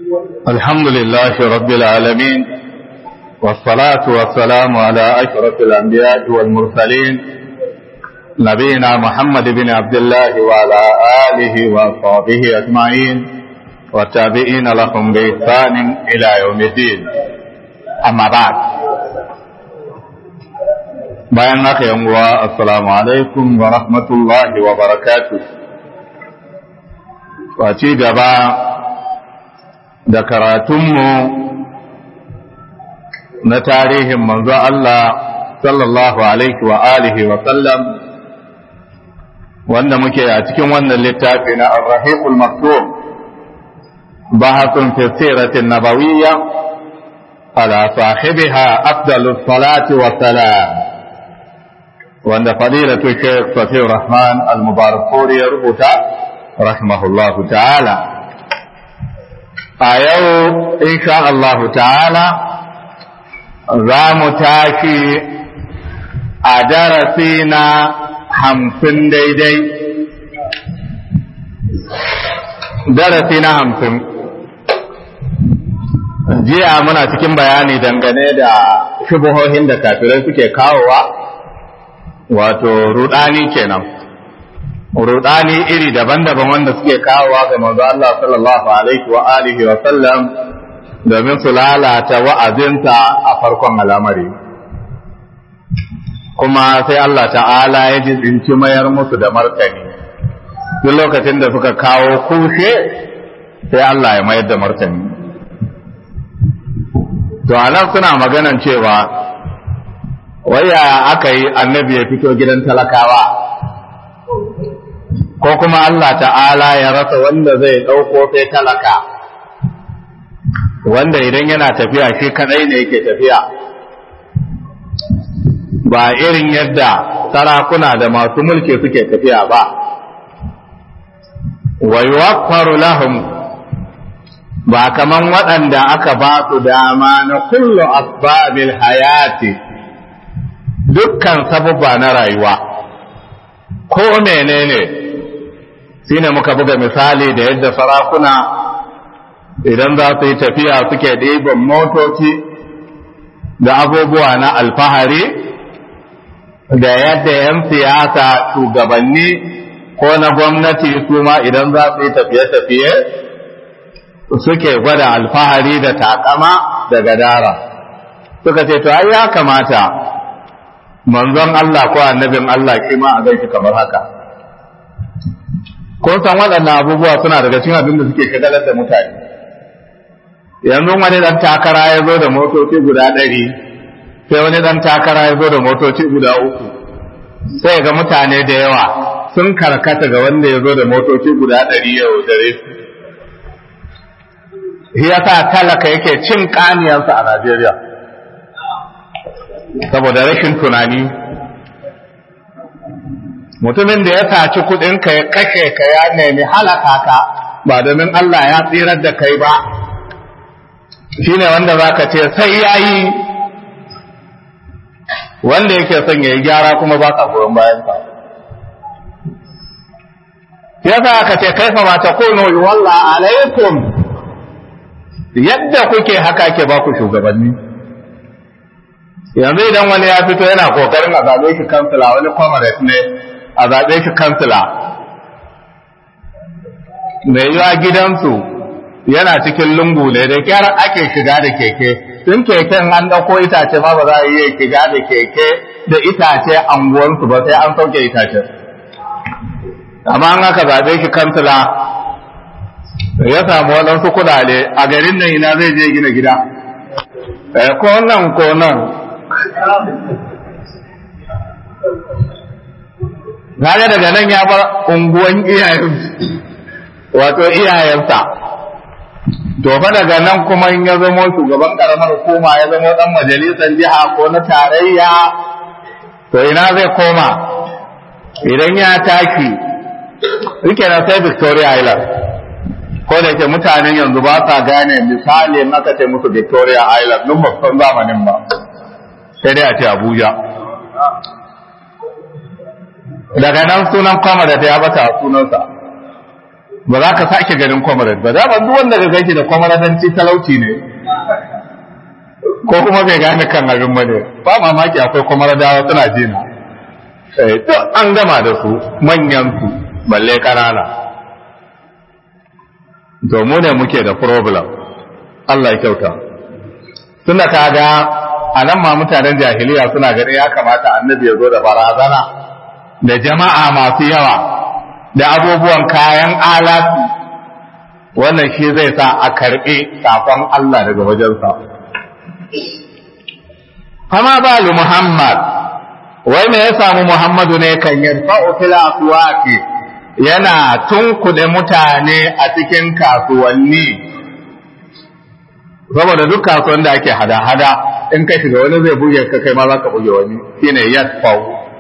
الحمد لله رب العالمين والصلاة والسلام على أشرف الأنبياء والمرسلين نبينا محمد بن عبد الله وعلى آله وصحبه أجمعين والتابعين لهم بإحسان إلى يوم الدين أما بعد bayan haka yan uwa assalamu alaikum wa rahmatullahi wa barakatuh wa ci gaba da karatunmu na tarihin manzo Allah sallallahu alaihi wa alihi wa sallam wanda muke a cikin wannan littafi na ar-rahiqul maktub bahathun fi siratin nabawiyya ala sahibiha afdalus salati wa salam wanda fadilatu shaykh Safi Rahman al-Mubarak ya rubuta rahimahullahu ta'ala a yau insha Allah ta'ala za mu tashi a darasi na hamsin daidai darasi na hamsin jiya muna cikin bayani dangane da shubuhohin da kafirai suke kawowa wato rudani kenan rudani iri daban-daban wanda suke kawowa ga manzo Allah sallallahu alaihi wa alihi wa sallam domin su lalata wa'azinta a farkon al'amari kuma sai Allah ta'ala ya ji tsinci mayar musu da martani duk lokacin da suka kawo kushe sai Allah ya mayar da martani to anan suna maganan cewa waya aka yi annabi ya fito gidan talakawa ko kuma Allah ta'ala ya rasa wanda zai ɗauko sai talaka wanda idan yana tafiya shi kadai ne yake tafiya ba irin yadda sarakuna da masu mulki suke tafiya ba wa yuwaffaru lahum ba kaman waɗanda aka ba su dama na kullu asbabil hayati dukkan sababba na rayuwa ko menene shine muka buga misali da yadda sarakuna idan za su yi tafiya suke ɗiban motoci da abubuwa na alfahari da yadda 'yan siyasa shugabanni ko na gwamnati su ma idan za su yi tafiye-tafiye suke gwada alfahari da takama da gadara suka ce to ai ya kamata manzon Allah ko annabin Allah shi ma a gaishe kamar haka kun san waɗannan abubuwa suna daga cikin abin da suke shagalar da mutane yanzu wani ɗan takara ya zo da motoci guda ɗari sai wani ɗan takara ya zo da motoci guda uku sai ga mutane da yawa sun karkata ga wanda ya zo da motoci guda ɗari yau dare shi yasa talaka yake cin ƙaniyarsa a Najeriya saboda rashin tunani mutumin da ya saci kuɗinka ya kashe ka ya nemi halaka ka ba domin Allah ya tsirar da kai ba shine wanda za ka ce sai ya yi wanda yake son ya yi gyara kuma ba ka goyon bayansa ya sa aka ce kaifa ma ta kono yi walla alaikum yadda kuke haka ke ba ku shugabanni yanzu idan wani ya fito yana kokarin a zaɓe shi kansila wani comrade ne a zaɓe shi kansila mai yiwa gidansu yana cikin lungu ne da kyar ake shiga da keke tun keken an ɗauko itace ma ba za a iya shiga da keke da itace anguwansu ba sai an sauke itace amma an aka zaɓe shi kansila ya samu waɗansu kudade a garin nan ina zai je gina gida ko nan ko nan Gane daga nan ya bar unguwan iyayen wato iyayensa to fa daga nan kuma in ya zama shugaban karamar hukuma ya zama dan majalisar jiha ko na tarayya to ina zai koma idan ya tashi rike na sai Victoria Island ko da ke mutanen yanzu ba sa gane misali in aka ce musu Victoria Island nun ba san zamanin ba sai dai a ce Abuja daga nan sunan kwama da ta ya bata sunansa ba za ka sake ganin comrade ba za ba duk wanda ka gaji da comradanci talauci ne ko kuma bai gane kan abin ba ne ba mamaki akwai comradawa suna jina duk an gama da su manyan su balle ƙanana to mu ne muke da problem Allah ya kyauta tunda kaga a nan ma mutanen jahiliya suna gani ya kamata annabi ya zo da barazana da jama'a masu yawa da abubuwan kayan alatu wannan shi zai sa a karɓi sakon Allah daga wajensa amma balu Muhammad wai me ya samu Muhammadu ne kan yarfa'u fil aswaqi yana tunkuɗe mutane a cikin kasuwanni saboda duk kasuwan da ake hada-hada in ka shiga wani zai buge ka kai ma za ka buge wani shine yadfa'u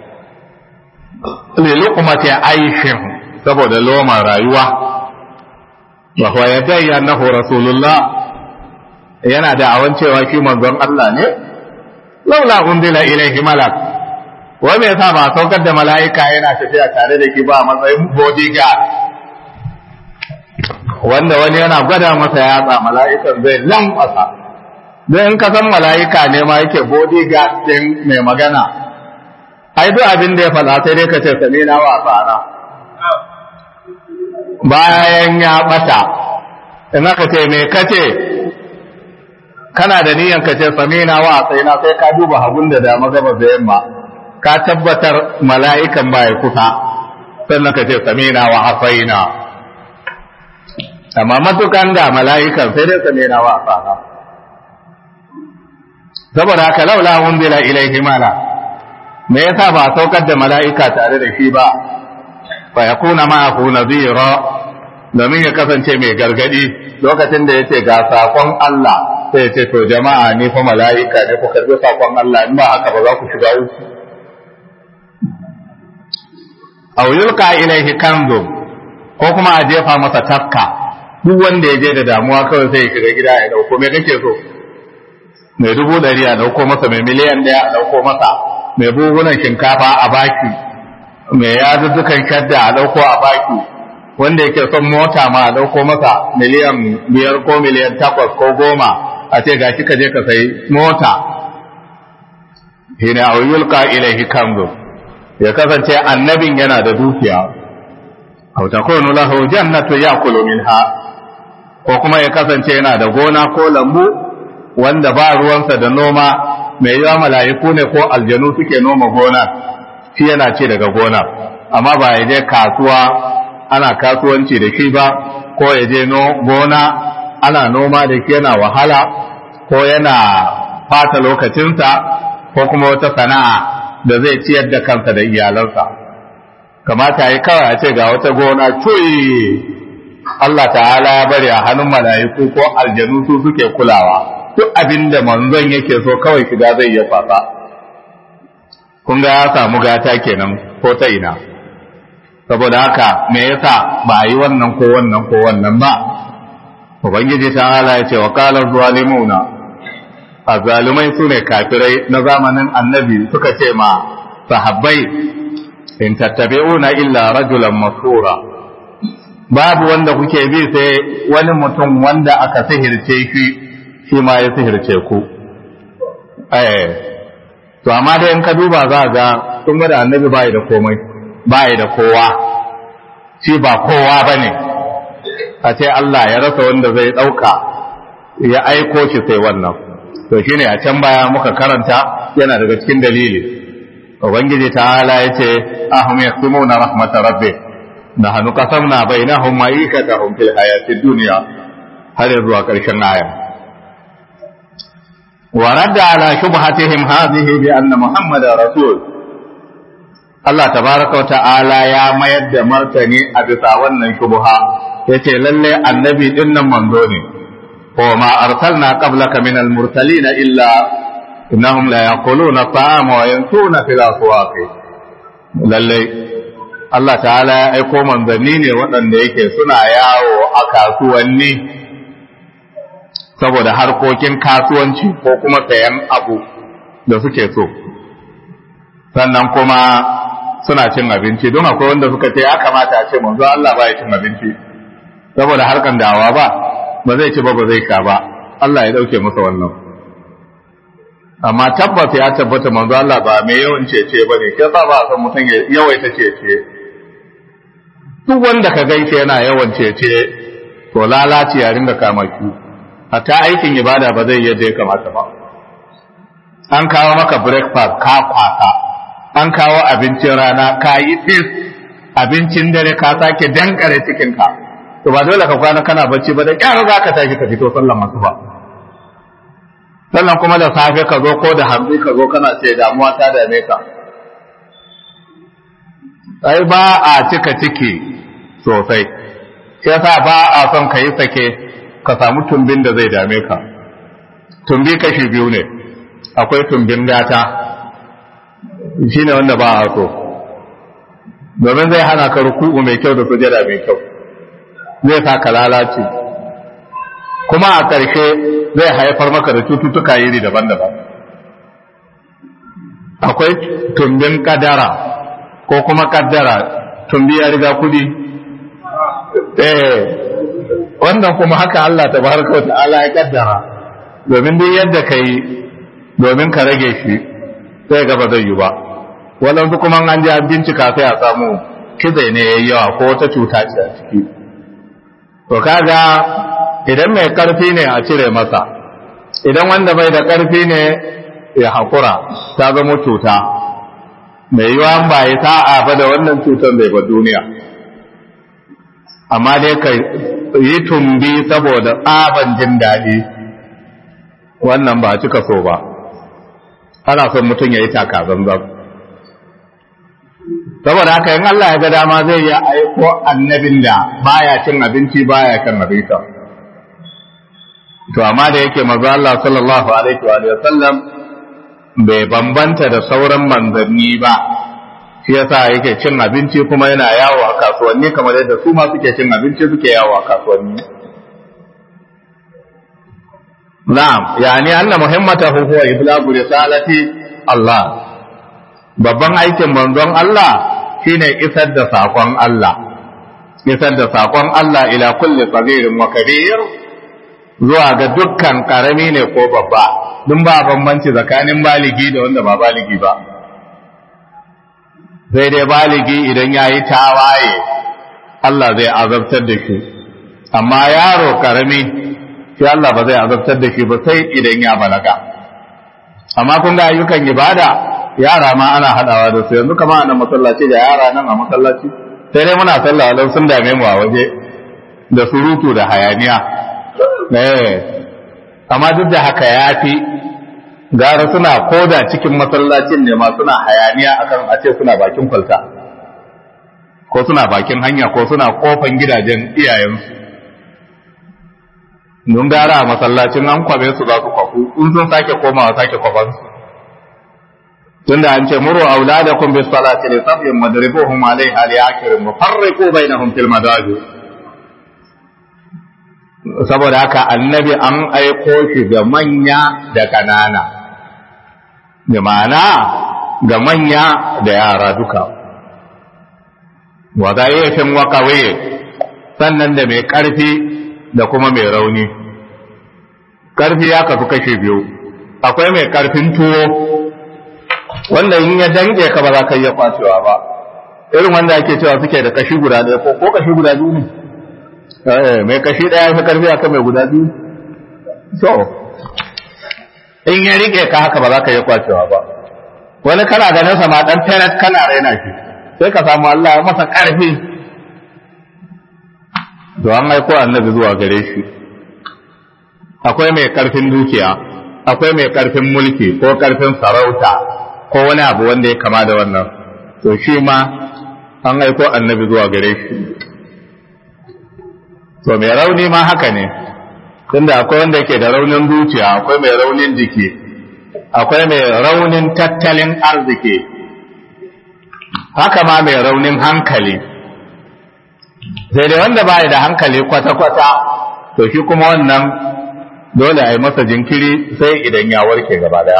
li luqmati aishin saboda loman rayuwa wa huwa yadai annahu rasulullah yana da awan cewa shi manzon Allah ne laula undila ilaihi malak wai me yasa ba saukar da mala'ika yana tafiya tare da ki ba matsayin bodyguard wanda wani yana gwada masa yatsa mala'ikan zai lankwasa don in ka san mala'ika ne ma yake bodyguard din mai magana ai duk abin da ya faɗa sai dai ka ce sami na wa tsara bayan ya ɓata in aka ce me kace kana da niyan ka ce sami na wa sai na sai ka duba hagun da dama gaba da yamma ka tabbatar mala'ikan ba ya kusa sannan ka ce sami na wa hasaina amma matukan da mala'ikan sai dai sami na wa tsara saboda haka laula unzila ilaihi mala me yasa ba saukar da mala'ika tare da shi ba fa yakuna ma'ahu nadhira domin ya kasance mai gargadi lokacin da yace ga sakon Allah sai ya ce to jama'a ni fa mala'ika ne ku karbi sakon Allah in ba haka ba za ku shiga uku aw yulqa ilaihi kanzum ko kuma a jefa masa tafka duk wanda ya je da damuwa kawai sai ya shiga gida ya dauko me kake so mai dubu ɗari a ɗauko masa mai miliyan ɗaya a ɗauko masa mai buhunan shinkafa a baki mai yazuzzukan shadda a ɗauko a baki wanda yake son mota ma a ɗauko masa miliyan biyar ko miliyan takwas ko goma a ce gashi ka je ka sayi mota hina a yulka ilaihi kanzu ya kasance annabin yana da dukiya aw takunu lahu jannatu ya'kulu minha ko kuma ya kasance yana da gona ko lambu wanda ba ruwansa da noma mai yawa mala'iku ne ko aljanu suke noma gona shi yana ce daga gona amma ba ya je kasuwa ana kasuwanci da shi ba ko ya je gona ana noma da shi yana wahala ko yana fata lokacinsa ko kuma wata sana'a da zai ciyar da kansa da iyalansa kamata yi kawai a ce ga wata gona cuyi Allah ta'ala ya bari a hannun mala'iku ko aljanu su suke kulawa duk abin da manzon yake so kawai shiga zai iya fasa kun ga ya samu gata kenan ko ta ina saboda haka me yasa ba a yi wannan ko wannan ko wannan ba ubangiji ta ala ya ce wa qala zalimuna azzalumai su ne kafirai na zamanin annabi suka ce ma sahabbai in tattabi'una illa rajulan masura babu wanda kuke bi sai wani mutum wanda aka sihirce shi shi ma ya sihirce ku eh to amma dai in ka duba za ga sun ga da annabi bai da komai bai da kowa shi ba kowa bane a ce Allah ya rasa wanda zai dauka ya aiko shi sai wannan to shine a can baya muka karanta yana daga cikin dalili ubangiji ta'ala yace ahum yaqsimuna rahmatar rabbih nahnu qasamna bainahum ma'ikatahum fil hayatid dunya har zuwa karshen aya ورد على شبهتهم هذه بأن محمد رسول Allah tabaraka wa ta'ala ya mayar da martani a bisa wannan shubha yace lalle annabi din nan manzo ne wa ma arsalna qablaka min al-mursalin illa innahum la yaquluna ta'ama wa yansuna fil aswaq lalle Allah ta'ala ya aiko manzanni ne waɗanda yake suna yawo a kasuwanni saboda harkokin kasuwanci ko kuma sayan abu da suke so sannan kuma suna cin abinci don akwai wanda suka ce ya kamata a ce manzo Allah ba ya cin abinci saboda harkan dawa ba ba zai ci ba ba zai sha ba Allah ya dauke masa wannan amma tabbas ya tabbata manzo Allah ba mai yawan cece ba ne sai ba a san mutum ya yawaita cece duk wanda ka gaishe yana yawan cece to lalaci ya ringa kama ki hatta aikin ibada ba zai yadda ya kamata ba an kawo maka breakfast ka kwasa an kawo abincin rana ka yi fis abincin dare ka sake dankare cikinka to ba dole ka kwana kana bacci ba da kyar za ka tashi ka fito sallan masu ba sannan kuma da safe ka zo ko da hamsi ka zo kana ce damuwa ta dame ka ai ba a cika ciki sosai shi yasa ba a son ka yi sake ka samu tumbin da zai dame ka tumbi kashi biyu ne akwai tumbin gata shi ne wanda ba a so domin zai hana ka ruku'u mai kyau da sujada mai kyau zai sa ka lalace kuma a ƙarshe zai haifar maka da cututtuka iri daban-daban akwai tumbin kadara ko kuma kaddara tumbi ya riga kudi eh wannan kuma haka Allah tabaraka wa ta'ala ya kaddara domin duk yadda kai domin ka rage shi sai ga ba zai yi ba walansu kuma an ji an bincika sai a samu kizai ne yayi yawa ko wata cuta ce a ciki to kaga idan mai karfi ne a cire masa idan wanda bai da karfi ne ya hakura ta zama cuta mai yiwa ba ya sa'a ba da wannan cutar bai ba duniya amma dai ka yi tumbi saboda tsaban jin daɗi wannan ba cika so ba ana son mutum ya yi taka zanzan saboda haka in Allah ya ga dama zai yi aiko annabin da baya cin abinci baya kan abinci to amma da yake maza Allah sallallahu alaihi wa sallam bai bambanta da sauran manzanni ba shi yasa yake cin abinci kuma yana yawo a kasuwanni kamar yadda su ma suke cin abinci suke yawo a kasuwanni na'am yani anna muhimmatahu huwa iblagu risalati Allah babban aikin manzon Allah shine isar da sakon Allah isar da sakon Allah ila kulli saghirin wa kabir zuwa ga dukkan karami ne ko babba dun ba bambanci tsakanin baligi da wanda ba baligi ba sai dai baligi idan ya yi tawaye Allah zai azabtar da shi amma yaro karami shi Allah ba zai azabtar da shi ba sai idan ya balaga amma kun ga ayyukan ibada yara ma ana hadawa da su yanzu kama a nan masallaci da yara nan a masallaci sai dai muna sallah don sun dame mu a waje da surutu da hayaniya eh amma duk da haka ya fi gara suna koda cikin masallacin ne ma suna hayaniya akan a ce suna bakin kwalta ko suna bakin hanya ko suna kofan gidajen iyayensu nun gara a masallacin an kwabe su za su kwafu in sun sake komawa sake kwafan su tunda an ce muru auladakum bis salati li sabyin madribuhum alaiha li akirin mufarriqu bainahum fil madaji saboda haka annabi an aiko shi ga manya da kanana da ma'ana ga manya da yara duka wa zayyafin wa sannan da mai ƙarfi da kuma mai rauni ƙarfi ya kasu kashe biyu akwai mai ƙarfin tuwo wanda in ya dange ka ba za ka iya kwacewa ba irin wanda ake cewa suke da kashi guda ɗaya ko ko kashi guda biyu ne mai kashi ɗaya fi ƙarfi akan mai guda biyu so in ya rike ka haka ba za ka iya kwacewa ba wani kana ganin sa ma dan teret kana raina shi sai ka samu Allah ya masa ƙarfi to an aiko annabi zuwa gare shi akwai mai ƙarfin dukiya akwai mai ƙarfin mulki ko ƙarfin sarauta ko wani abu wanda ya kama da wannan to shi ma an aiko annabi zuwa gare shi to mai rauni ma haka ne tunda akwai wanda yake da raunin zuciya akwai mai raunin jiki akwai mai raunin tattalin arziki haka ma mai raunin hankali sai dai wanda baya da hankali kwata-kwata to shi kuma wannan dole a yi masa jinkiri sai idan ya warke gaba daya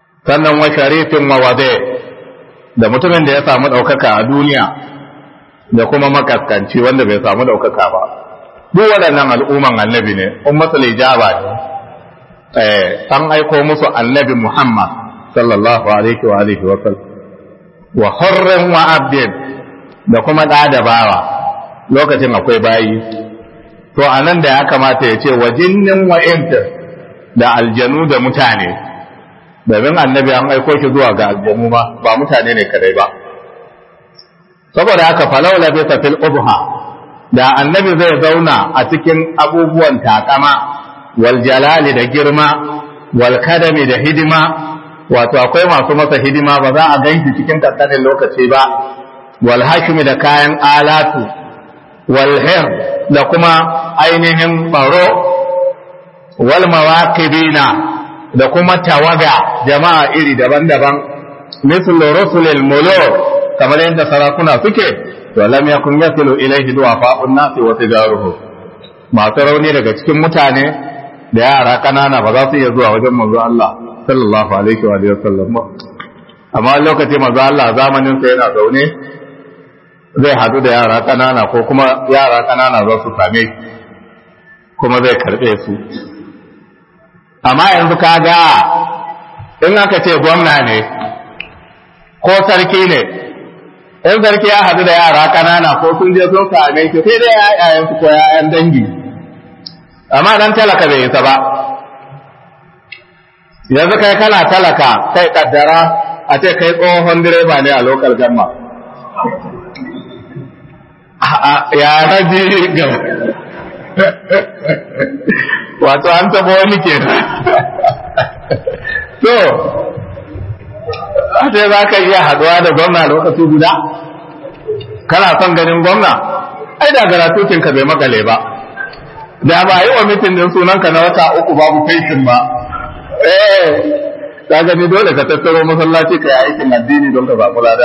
sannan wa sharifin wa wade da mutumin da ya samu ɗaukaka a duniya da kuma makaskanci wanda bai samu daukaka ba duk waɗannan al'umman annabi ne ummatul ijaba ne eh an aiko musu annabi Muhammad sallallahu alaihi wa alihi wa sallam wa hurrin wa abdin da kuma da da bawa lokacin akwai bayi to anan da ya kamata ya ce wa jinnin wa inta da aljanu da mutane domin annabi an aiko shi zuwa ga aljanu ma ba mutane ne kadai ba saboda haka falau labisa fil ubha da annabi zai zauna a cikin abubuwan takama wal jalali da girma wal kadami da hidima wato akwai masu masa hidima ba za a ganshi cikin kankanin lokaci ba wal hashimi da kayan alatu wal hir da kuma ainihin baro wal mawaqibina da kuma tawaga jama'a iri daban-daban mislu rusulil muluk kamar yadda sarakuna suke to lam yakun yasilu ilayhi du'afa'un nasi wa tijaruhu masu rauni daga cikin mutane da yara kanana ba za su iya zuwa wajen manzo Allah sallallahu alaihi wa alihi wasallam amma lokaci manzo Allah zamanin sa yana zaune zai hadu da yara kanana ko kuma yara kanana za su same kuma zai karbe su amma yanzu kaga in aka ce gwamna ne ko sarki ne in sarki ya hadu da yara kanana ko sun je sun same shi sai dai yayayen su ko yayan dangi amma dan talaka bai isa ba yanzu kai kana talaka kai kaddara a ce kai tsohon direba ne a lokal gamma ya raji ga wato an taba wani ke so a ce za ka iya haduwa da gwamna lokaci guda kana son ganin gwamna ai da garatutinka bai makale ba da ba yi wa mitin din sunanka na wata uku babu fesin ba eh ka gani dole ka tattaro masallaci ka yi aikin addini don ka samu lada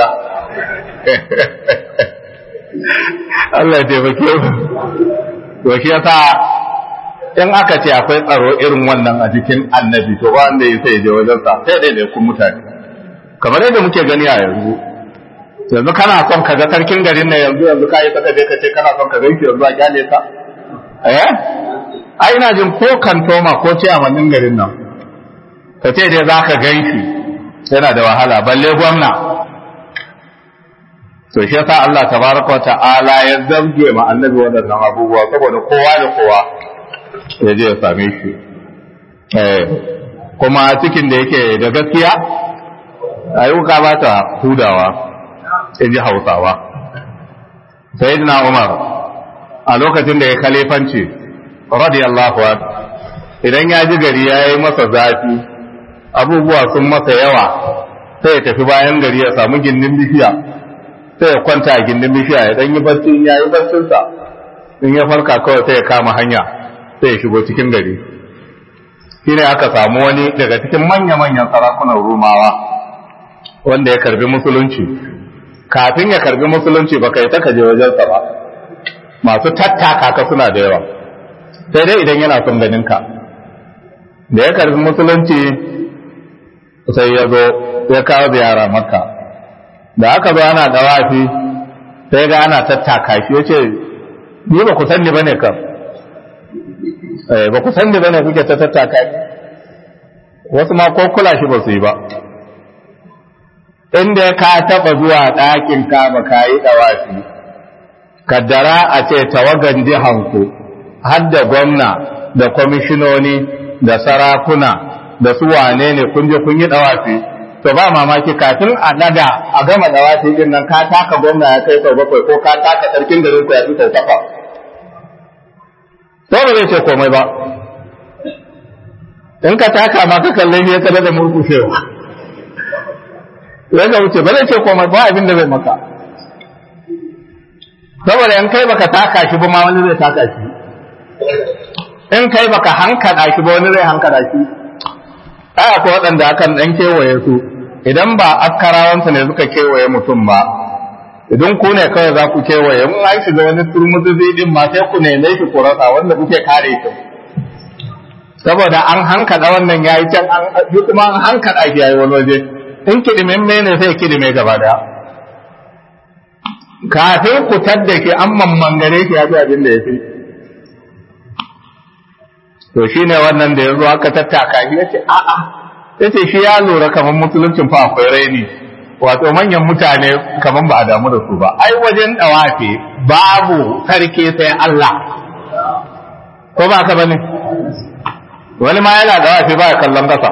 Allah ya taimake mu to shi yasa in aka ce akwai tsaro irin wannan a jikin annabi to ba wanda ya sai je wajen sa sai dai kun mutane kamar yadda muke gani a yanzu yanzu kana son ka ga sarkin garin nan yanzu yanzu ka yi saka je ka ce kana son ka gaishe yanzu a kyale sa eh ai ina jin ko kantoma ko ce a wannan garin nan ka ce dai za ka gaishe yana da wahala balle gwamna to shi yasa Allah tabaraka wa ta'ala ya zamge ma annabi waɗannan abubuwa saboda kowa da kowa ya je ya same shi eh kuma cikin da yake da gaskiya ayyuka ba ta hudawa in ji hausawa sayyidina umar a lokacin da ya kalifanci radiyallahu an idan ya ji gari ya yi masa zafi abubuwa sun masa yawa sai ya tafi bayan gari ya samu gindin bishiya sai ya kwanta a gindin bishiya ya dan yi barci ya yi barcinsa in ya farka kawai sai ya kama hanya sai ya shigo cikin gari shine aka samu wani daga cikin manya-manyan sarakunan rumawa wanda ya karbi musulunci kafin ya karbi musulunci ba kai ta kaje wajensa ba masu tattaka ka suna da yawa sai dai idan yana son ganin ka da ya karbi musulunci sai ya zo ya kawo ziyara makka da aka zo ana dawafi sai ga ana tattaka shi ya ce ni ba ku san ni bane kam eh ba ku san ni bane kuke ta tattaka wasu ma ko kula shi ba su yi ba inda ka taba zuwa ɗakin ka ba ka yi dawafi kaddara a ce tawagan jihanku har da gwamna da kwamishinoni da sarakuna da su wane ne kun je kun yi dawafi to ba mamaki kafin a daga a gama dawafi din nan ka taka gwamna ya kai sau bakwai ko ka taka sarkin garin ku ya fi sau takwa to ba zai ce komai ba in ka taka ma ka kalle shi ya kada da murkushewa ya ga wuce ba zai ce komai ba abin da zai maka saboda in kai baka taka shi ba ma wani zai taka shi in kai baka hankada shi ba wani zai hankada shi ai akwai waɗanda akan ɗan kewaye su idan ba askarawansu ne suka kewaye mutum ba idan ku ne kawai za ku kewaye in an shiga wani turmuzi din ma sai ku neme shi ku rasa wanda kuke kare shi saboda an hankada wannan yayi can an yi kuma an hankada shi yayi wani waje in kidimin ne sai kidime gaba daya kafin ku tadda ke an mammangare shi ya fi abin da ya fi to shi ne wannan da ya zo aka tattaka shi ya ce a'a ya ce shi ya lura kamar musuluncin fa akwai raini wato manyan mutane kamar ba a damu da su ba ai wajen dawafi babu sarki sai Allah ko ba ka bane wani ma yana dawafi ba ya kallon kasa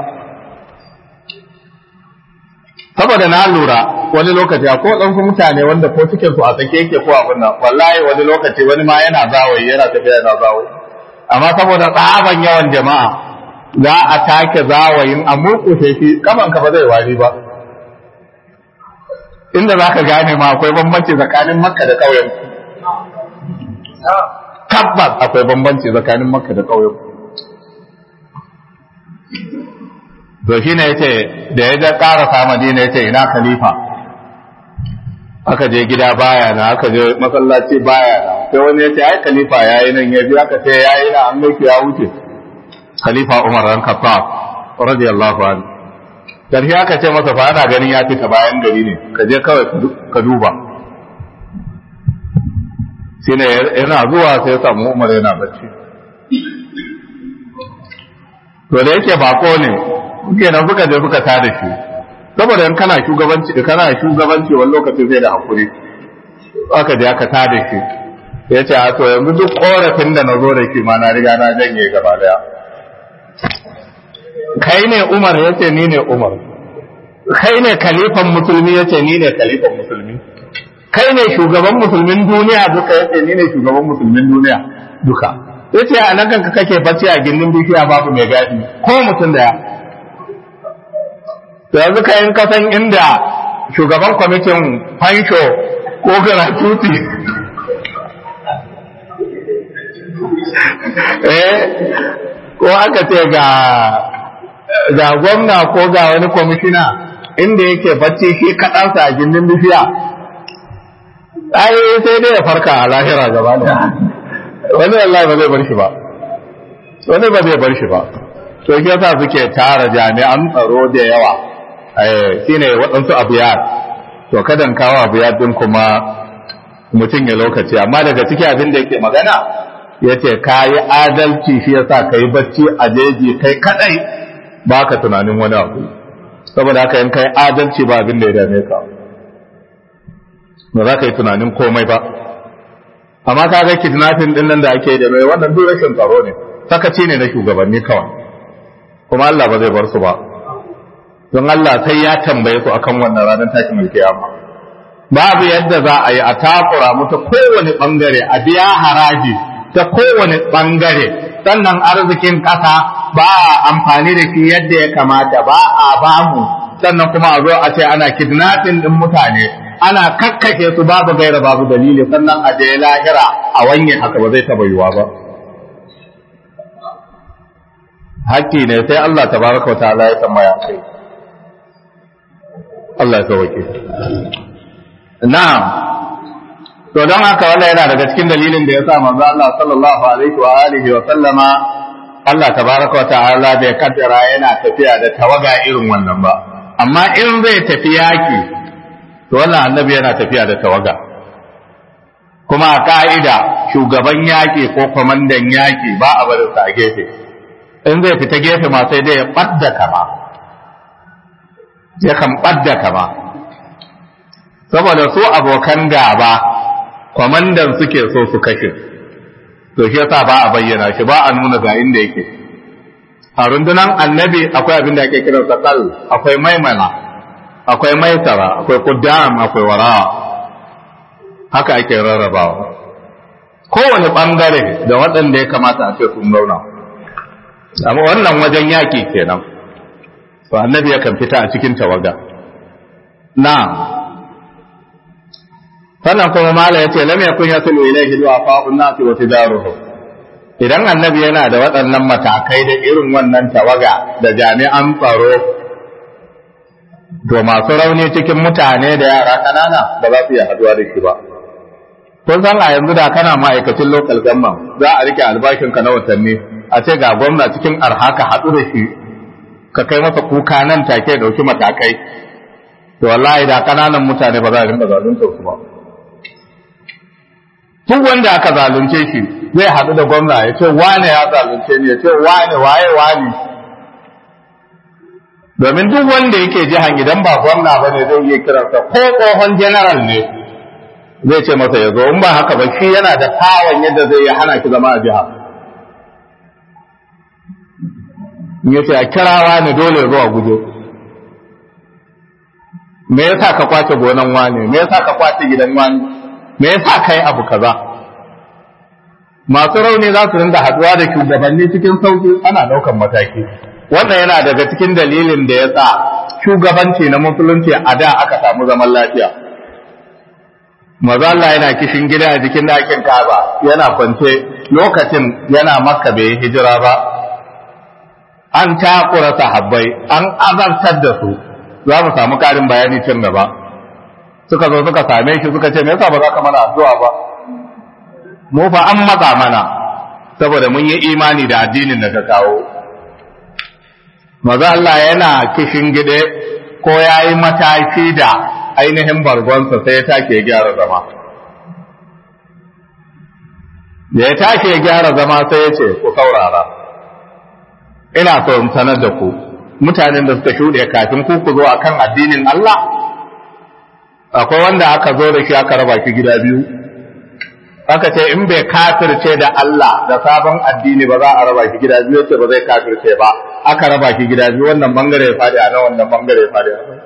saboda na lura wani lokaci ko ɗansu mutane wanda ko cikin su a sake yake ko abin nan wallahi wani lokaci wani ma yana zawayi yana tafiya yana zawayi amma saboda tsaban yawan jama'a za a take zawayin a murƙushe shi kaman ka ba zai wari ba inda za ka gane ma akwai bambanci tsakanin makka da ƙauyen tabbas akwai bambanci tsakanin makka da ƙauyen to shi ne yace da ya ga ƙarasa madina yace ina khalifa aka je gida baya na aka je masallaci baya na sai wani yace ai khalifa yayi nan ya bi aka ce yayi na an miki ya wuce khalifa Umar ran Khattab radiyallahu anhu karshe aka ce masa fa ana ganin ya fita bayan gari ne ka je kawai ka duba shine yana zuwa sai ya samu Umar yana bacci to da yake bako ne kenan suka je suka tada shi saboda in kana shugabanci kana shugabanci wani lokaci sai da hakuri aka je aka tada shi ya ce a to yanzu duk korafin da na zo da shi ma na riga na janye gaba daya kai ne umar ya ce ni ne umar kai ne kalifan musulmi ya ce ni ne kalifan musulmi kai ne shugaban musulmin duniya duka ya ce ni ne shugaban musulmin duniya duka ya ce a nan kanka kake bacci a gindin bishiya babu mai gadi ko mutum daya to yanzu ka in kasan inda shugaban kwamitin fansho ko gratuity eh ko aka ce ga ga gwamna ko ga wani kwamishina inda yake bacci shi kaɗansa a gindin bishiya ai sai dai ya farka a lahira gaba da wani Allah ba zai bar shi ba wani ba zai bar shi ba to shi yasa suke tara jami'an tsaro da yawa shine waɗansu abiyar to kadan kawo abiyar din kuma mutum ya lokaci amma daga ciki abin da yake magana ya ce ka yi adalci shi yasa ka yi bacci a jeji kai kadai ba ka tunanin wani abu saboda haka in kai adalci ba abin da ya dame ka ba za ka yi tunanin komai ba amma ka ga kidnapping din nan da ake da mai wannan duk rashin tsaro ne sakaci ne na shugabanni kawai kuma Allah ba zai bar su ba don Allah sai ya tambaye su akan wannan ranar tashin alkiyama babu yadda za a yi a takura mu ta kowane bangare a biya haraji ta kowane bangare sannan arzikin ƙasa ba a amfani da shi yadda ya kamata ba a bamu sannan kuma a zo a ce ana kidnapping din mutane ana kakkake su babu gaira babu dalili sannan a je lahira a wanye haka ba zai taba yiwa ba hakki ne sai Allah tabaraka wa ta'ala ya tambaya kai Allah ya sauke na'am to don haka wannan yana daga cikin dalilin da ya sa manzo Allah sallallahu alaihi wa alihi wa sallama Allah tabaraka wa ta'ala bai kaddara yana tafiya da tawaga irin wannan ba amma in zai tafi yaki to wannan annabi yana tafiya da tawaga kuma a ka'ida shugaban yaki ko kwamandan yaki ba a barin sa a gefe in zai fita gefe ma sai dai ya ɓadda kama ya kan ɓadda kama saboda su abokan gaba kwamandan suke so su kashe to shi yasa ba a bayyana shi ba a nuna ga inda yake a rundunan annabi akwai abin da ake kiran sa kal akwai maimana akwai maisara akwai kuddam akwai wara haka ake rarrabawa kowane bangare da waɗanda ya kamata a ce sun zauna amma wannan wajen yaƙi kenan to annabi yakan fita a cikin tawaga na sannan kuma mala ya ce lam yakun yasulu ilayhi du'afa'un nasi wa tidaruhu idan annabi yana da waɗannan matakai da irin wannan tawaga da jami'an tsaro to masu rauni cikin mutane da yara kanana ba za su iya haduwa da shi ba kun san a yanzu da kana ma'aikacin local government za a rike albashin ka na watanni a ce ga gwamna cikin arha ka haɗu da shi ka kai masa kuka nan take dauki matakai to wallahi da kananan mutane ba za a rinka zalunta su ba duk wanda aka zalunce shi zai haɗu da gwamna ya ce wane ya zalunce ni ya ce wane waye wane domin duk wanda yake jihan idan ba gwamna ba ne zai iya kiransa ko tsohon general ne zai ce masa ya zo in ba haka ba shi yana da kawon yadda zai yi hana ki zama a jiha in ya ce a kirawa ne dole ya zo a guje me yasa ka kwace gonan wane me yasa ka kwace gidan wani me yasa kai abu kaza masu rauni za su rinda haduwa da shugabanni cikin sauki ana daukan mataki wannan yana daga cikin dalilin da ya sa shugabanci na musulunci a da aka samu zaman lafiya maza Allah yana kishin gida a jikin ɗakin Kaaba yana kwance lokacin yana makka bai hijira ba an takura sahabbai an azartar da su za mu samu karin bayani can gaba suka zo suka same shi suka ce me yasa ba za ka mana addu'a ba mu fa an matsa mana saboda mun yi imani da addinin da ka kawo maza Allah yana kishin gide ko ya yi mataki da ainihin bargonsa sai ya take ya gyara zama da ya take ya gyara zama sai ya ce ku saurara ina so in sanar da ku mutanen da suka shuɗe kafin ku ku zo akan addinin Allah akwai wanda aka zo da shi aka raba shi gida biyu aka ce in bai kafirce da Allah da sabon addini ba za a raba shi gida biyu ce ba zai kafirce ba aka raba shi gida biyu wannan bangare ya fadi a nan wannan bangare ya fadi a nan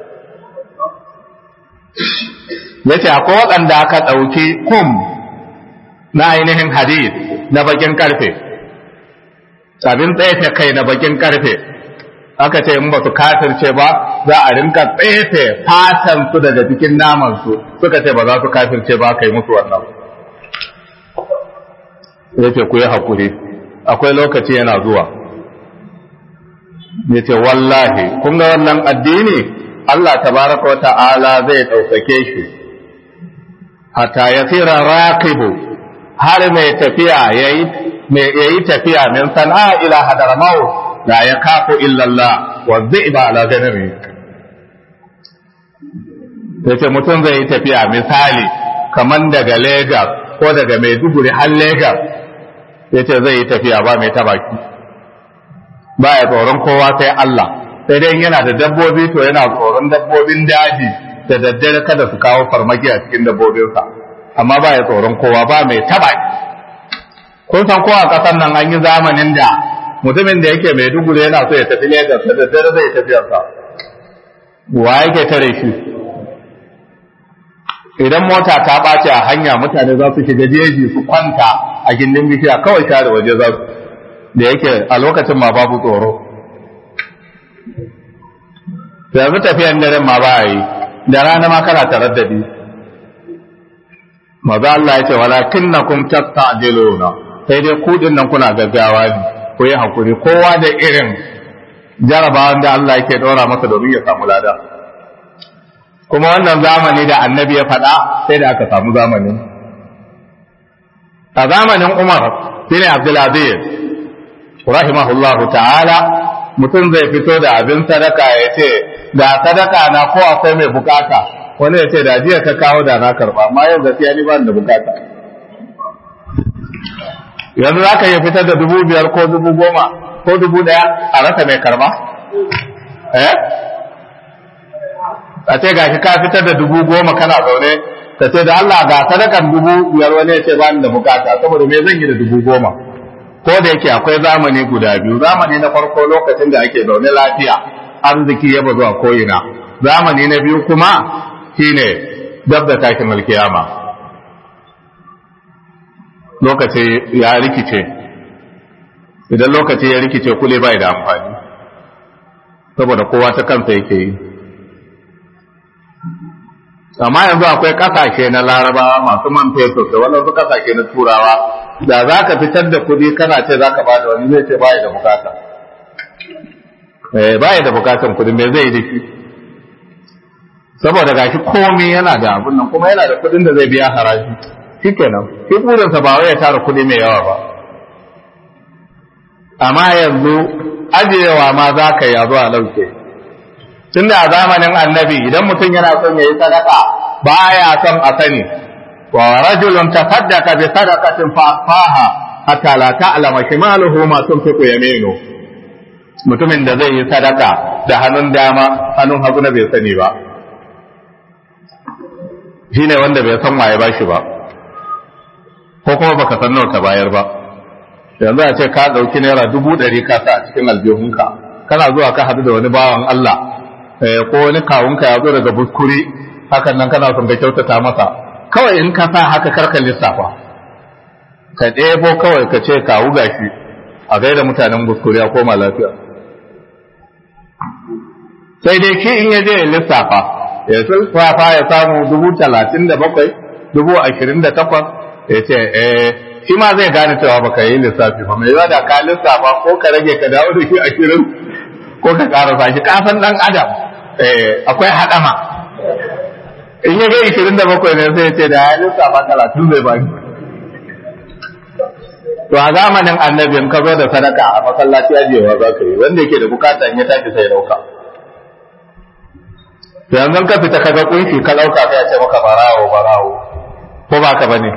yace akwai waɗanda aka ɗauki kum na ainihin hadith na bakin karfe abin tsaye kai na bakin karfe aka ce in ba su kafirce ba za a rinka tsefe fatan su daga cikin naman su suka ce ba za su kafirce ba kai musu wannan ya ce ku yi hakuri akwai lokaci yana zuwa ya ce wallahi kun ga wannan addini Allah tabaraka wa ta'ala zai ɗaukake shi hatta ya tsira raqibu har mai tafiya yayi yayi tafiya min sana'a ila hadaramaut la ya kafu illallah wa zaiba ala ganami yace mutum zai yi tafiya misali kaman daga Lagos ko daga Maiduguri har Lagos yace zai yi tafiya ba mai tabaki ba ya tsoron kowa sai Allah sai dai yana da dabbobi to yana tsoron dabbobin daji da daddare kada su kawo farmaki a cikin dabbobinsa amma ba ya tsoron kowa ba mai tabaki kun san kowa ƙasar nan an yi zamanin da mutumin da yake mai dugure yana so ya tafi Legas da daddare zai tafiyarsa wa yake tare shi idan mota ta ɓace a hanya mutane za su shiga jeji su kwanta a gindin bishiya kawai share waje za su da yake a lokacin ma babu tsoro yanzu tafiyan daren ma ba yi da rana ma kana taraddadi maza Allah ya ce walakinnakum tasta'jiluna sai dai kudin nan kuna gaggawa ne ku yi hakuri kowa da irin jarabawan da Allah yake ɗora masa domin ya samu lada kuma wannan zamani da annabi ya faɗa sai da aka samu zamanin a zamanin umar shine abdulaziz rahimahullahu ta'ala mutum zai fito da abin sadaka ya ce ga sadaka na ko akwai mai bukata wani ya ce da jiya ka kawo da na karba amma yau gaskiya ni ba da bukata yanzu za ka iya fitar da dubu biyar ko dubu goma ko dubu ɗaya a rasa mai karba? Eh? A ce ga ka fitar da dubu goma kana zaune, ka ce da Allah ga sadakan dubu biyar wani ya ce ba ni da bukata, saboda me zan yi da dubu goma. Ko da yake akwai zamani guda biyu, zamani na farko lokacin da ake zaune lafiya, arziki ya bazu a ko'ina. Zamani na biyu kuma shine dab da tashin alkiyama. lokaci ya rikice idan lokaci ya rikice kule bai da amfani saboda kowa ta kansa yake yi amma yanzu akwai kasashe na laraba masu man fetur da waɗansu kasashe na turawa da za ka fitar da kuɗi kana ce za ka bada wani zai ce baya da bukata eh baya da bukatan kuɗi me zai yi da shi saboda gashi komai yana da abun nan kuma yana da kuɗin da zai biya haraji shikenan shi burinsa ba wai ya tara kuɗi mai yawa ba amma yanzu ajiyewa ma za ka yi a zuwa lauke tun da a zamanin annabi idan mutum yana son ya yi sadaka ba ya son a sani wa rajulun tasaddaqa bi sadaqatin fa'aha hatta la ta'lama shimaluhu ma tunfiqu yaminu mutumin da zai yi sadaka da hannun dama hannun hagu na bai sani ba shine wanda bai san waye bashi ba ko kuma baka san nawa ka bayar ba yanzu a ce ka dauki naira dubu ɗari ka sa a cikin aljihunka kana zuwa ka hadu da wani bawan Allah ko wani kawunka ya zo daga buskuri hakan nan kana son ka kyautata masa kawai in ka sa haka karka lissafa ka ɗebo kawai ka ce kawu gashi a gaida mutanen buskuri a koma lafiya sai dai ki in ya je ya lissafa ya lissafa ya samu dubu talatin da bakwai dubu ashirin da takwas ya ce eh shi ma zai gane cewa baka yi lissafi ba mai da ka lissafa ko ka rage ka dawo da shi ashirin ko ka karasa shi kasan dan adam akwai haɗama in ya ga ishirin da bakwai ne sai ya ce da ya lissafa talatin zai ba to a zamanin annabi in ka zo da sadaka a masallaci ajewa za ka yi wanda yake da bukata in ya tashi sai dauka yanzu ka fita ka ga kunshi ka dauka sai ya ce maka barawo barawo ko ba ka bane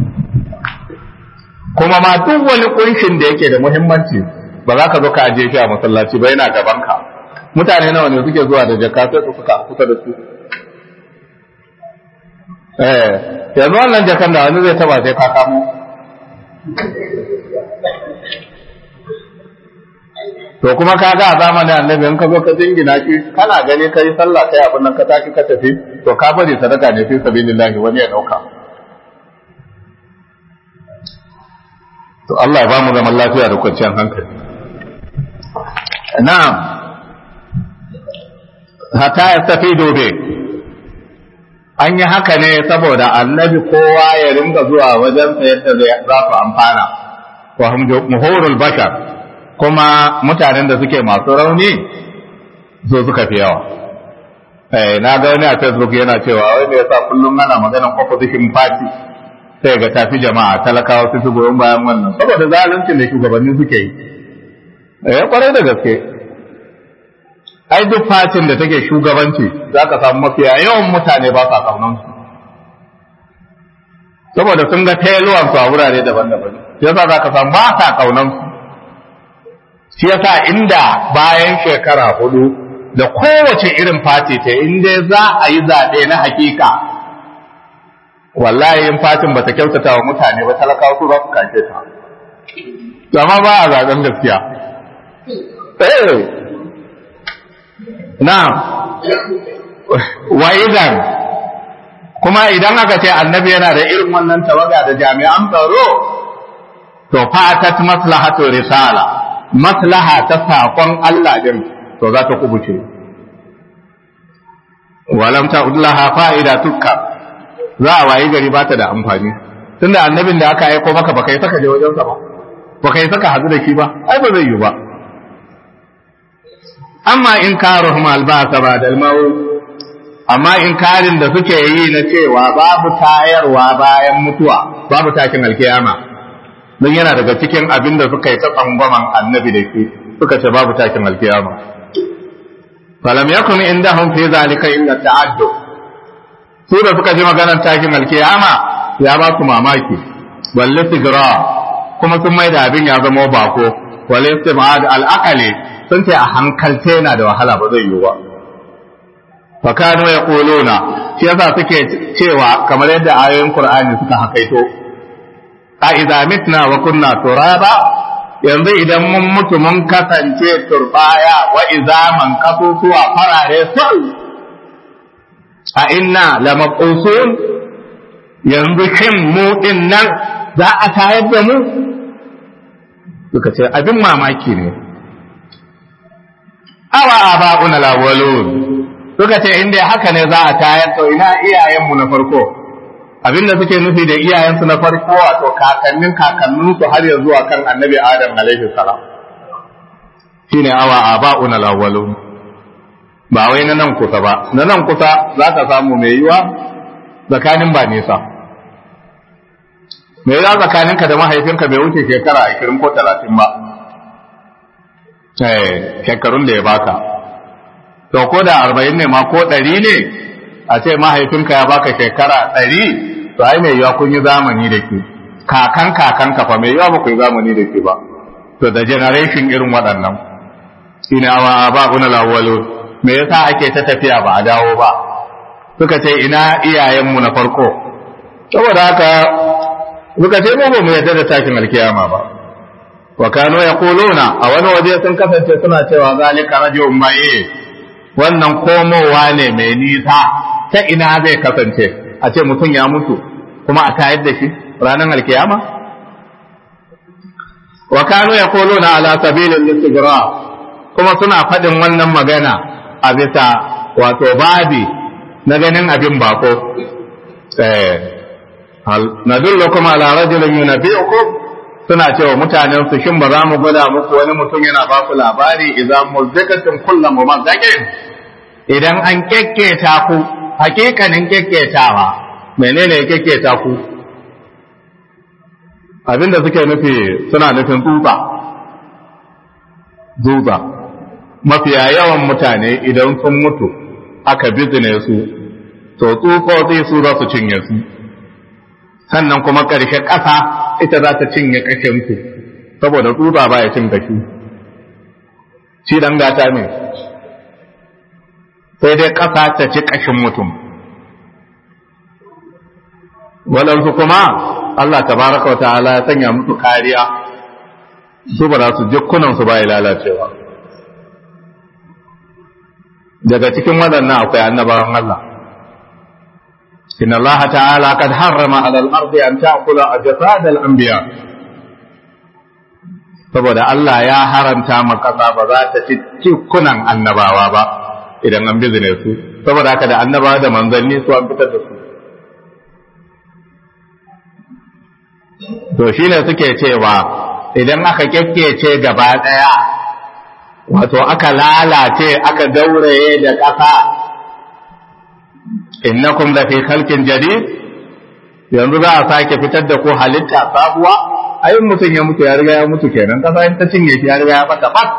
kuma ma duk wani kunshin da yake da muhimmanci ba za ka zo ka ajiye shi a masallaci ba yana gaban ka mutane nawa ne suke zuwa da jaka sai su suka kusa da su eh yanzu wannan jakan da wani zai taba sai ka kamo to kuma ka ga a zamanin annabi in ka zo ka jingina shi kana gani ka yi sallah kai abin nan ka tashi ka tafi to ka bari sadaka ne fi sabilillahi wani ya dauka to Allah ya ba mu zaman lafiya da kwanciyar hankali na'am hatta ya tafi dobe an yi haka ne saboda annabi kowa ya ringa zuwa wajen sa yadda za su amfana wa muhurul bashar kuma mutanen da suke masu rauni zo suka fi yawa eh na ga wani a facebook yana cewa wai me yasa kullum ana maganar opposition party sai ga tafi jama'a talakawa su su goyon bayan wannan saboda zaluncin da shugabanni suke yi eh kwarai da gaske ai duk fatin da take shugabanci za ka samu mafiya yawan mutane ba sa kaunan su saboda sun ga tailuwan su a wurare daban-daban yasa za ka samu ba sa kaunan su shi yasa inda bayan shekara hudu da kowace irin fati ta inda za a yi zaɓe na hakika wallahi in fatin ba ta kyautata wa mutane ba talakawa su za su kace ta amma ba a zaɓen gaskiya eh na'am wa idan kuma idan aka ce annabi yana da irin wannan tawaga da jami'an tsaro to fatat maslahatu risala maslaha ta saƙon Allah din to za ta kubuce walam ta ullaha fa'ida tukka za a wayi gari ba ta da amfani tunda annabin da aka aiko maka baka yi saka je wajensa ba baka yi saka hadu da shi ba ai ba zai yi ba amma in karuhum albasa ba da amma in karin da suke yi na cewa babu tayarwa bayan mutuwa babu takin alkiyama don yana daga cikin abin da suka yi ta tsangwaman annabi da shi suka ce babu takin alkiyama falam yakun indahum fi zalika illa ta'addu su da suka ji maganar takin alkiyama ya ba su mamaki balle sigira kuma sun mai da abin ya zama bako wale istimad al-aqali sun ce a hankalce yana da wahala ba zai yiwu ba fa kanu yaquluna shi yasa suke cewa kamar yadda ayoyin qur'ani suka hakaito a idza mitna wa kunna turaba yanzu idan mun mutu mun kasance turbaya wa idza man kasusuwa farare sal a inna lamaqusun yanzu kin mu din nan za a tayar da mu suka ce abin mamaki ne awa aba'una lawalun suka ce inda haka ne za a tayar to ina iyayenmu na farko abinda suke nufi da iyayensu na farko wato kakannin kakanninsu har ya zuwa kan annabi adam alaihi salam shine awa aba'una lawalun ba wai na nan kusa ba na nan kusa za ka samu mai yiwa tsakanin ba nisa mai yiwa tsakaninka da mahaifinka bai wuce shekara ashirin ko talatin ba shekarun da ya baka to ko da arba'in ne ma ko ɗari ne a ce mahaifinka ya baka shekara ɗari to ai mai yiwa kun yi zamani da ke kakan kakan kafa mai yiwa ba ku yi zamani da ke ba to da generation irin waɗannan ina wa ba kuna lawalo me yasa ake ta tafiya ba a dawo ba suka ce ina iyayenmu na farko saboda haka suka ce mu ba mu yarda da takin alkiyama ba wa kanu yaquluna a wani waje sun kasance suna cewa zalika rajulun ma'i wannan komowa ne mai nisa ta ina zai kasance a ce mutum ya mutu kuma a tayar da shi ranar alkiyama wa kanu yaquluna ala sabilil istigra kuma suna faɗin wannan magana a bisa wato babi na ganin abin bako eh hal nadullukum ala rajulin yunabbi'ukum suna cewa mutanen su shin ba za mu gwada muku wani mutum yana ba ku labari idan muzzakatin kullum mumazzaqin idan an kekketa ku hakikanin kekketawa menene kekketa ku abinda suke nufi suna nufin tsutsa tsutsa mafiya yawan mutane idan sun mutu aka bizine su to tsutsotsi su za su cinye su sannan kuma ƙarshe ƙasa ita za ta cinye ƙashinsu saboda tsutsa ba ya cin kashi shi dan gata ne sai dai ƙasa ta ci ƙashin mutum waɗansu kuma Allah tabaraka wa ta'ala ya sanya musu kariya su ba za su jikunansu ba ya lalacewa daga cikin waɗannan akwai annabawan Allah إن الله تعالى قد حرم على الأرض أن تأكل أجساد الأنبياء saboda Allah ya haramta ma ƙasa ba za ta ci cikunan annabawa ba idan an bizine su saboda haka da annabawa da manzanni su an fitar da su to shine suke cewa idan aka kyakkece gaba ɗaya wato aka lalace aka gauraye da ƙasa innakum la fi khalqin jadid yanzu za a sake fitar da ku halitta sabuwa ayin mutum ya mutu ya riga ya mutu kenan kasa in ta cinye shi ya riga ya bata bat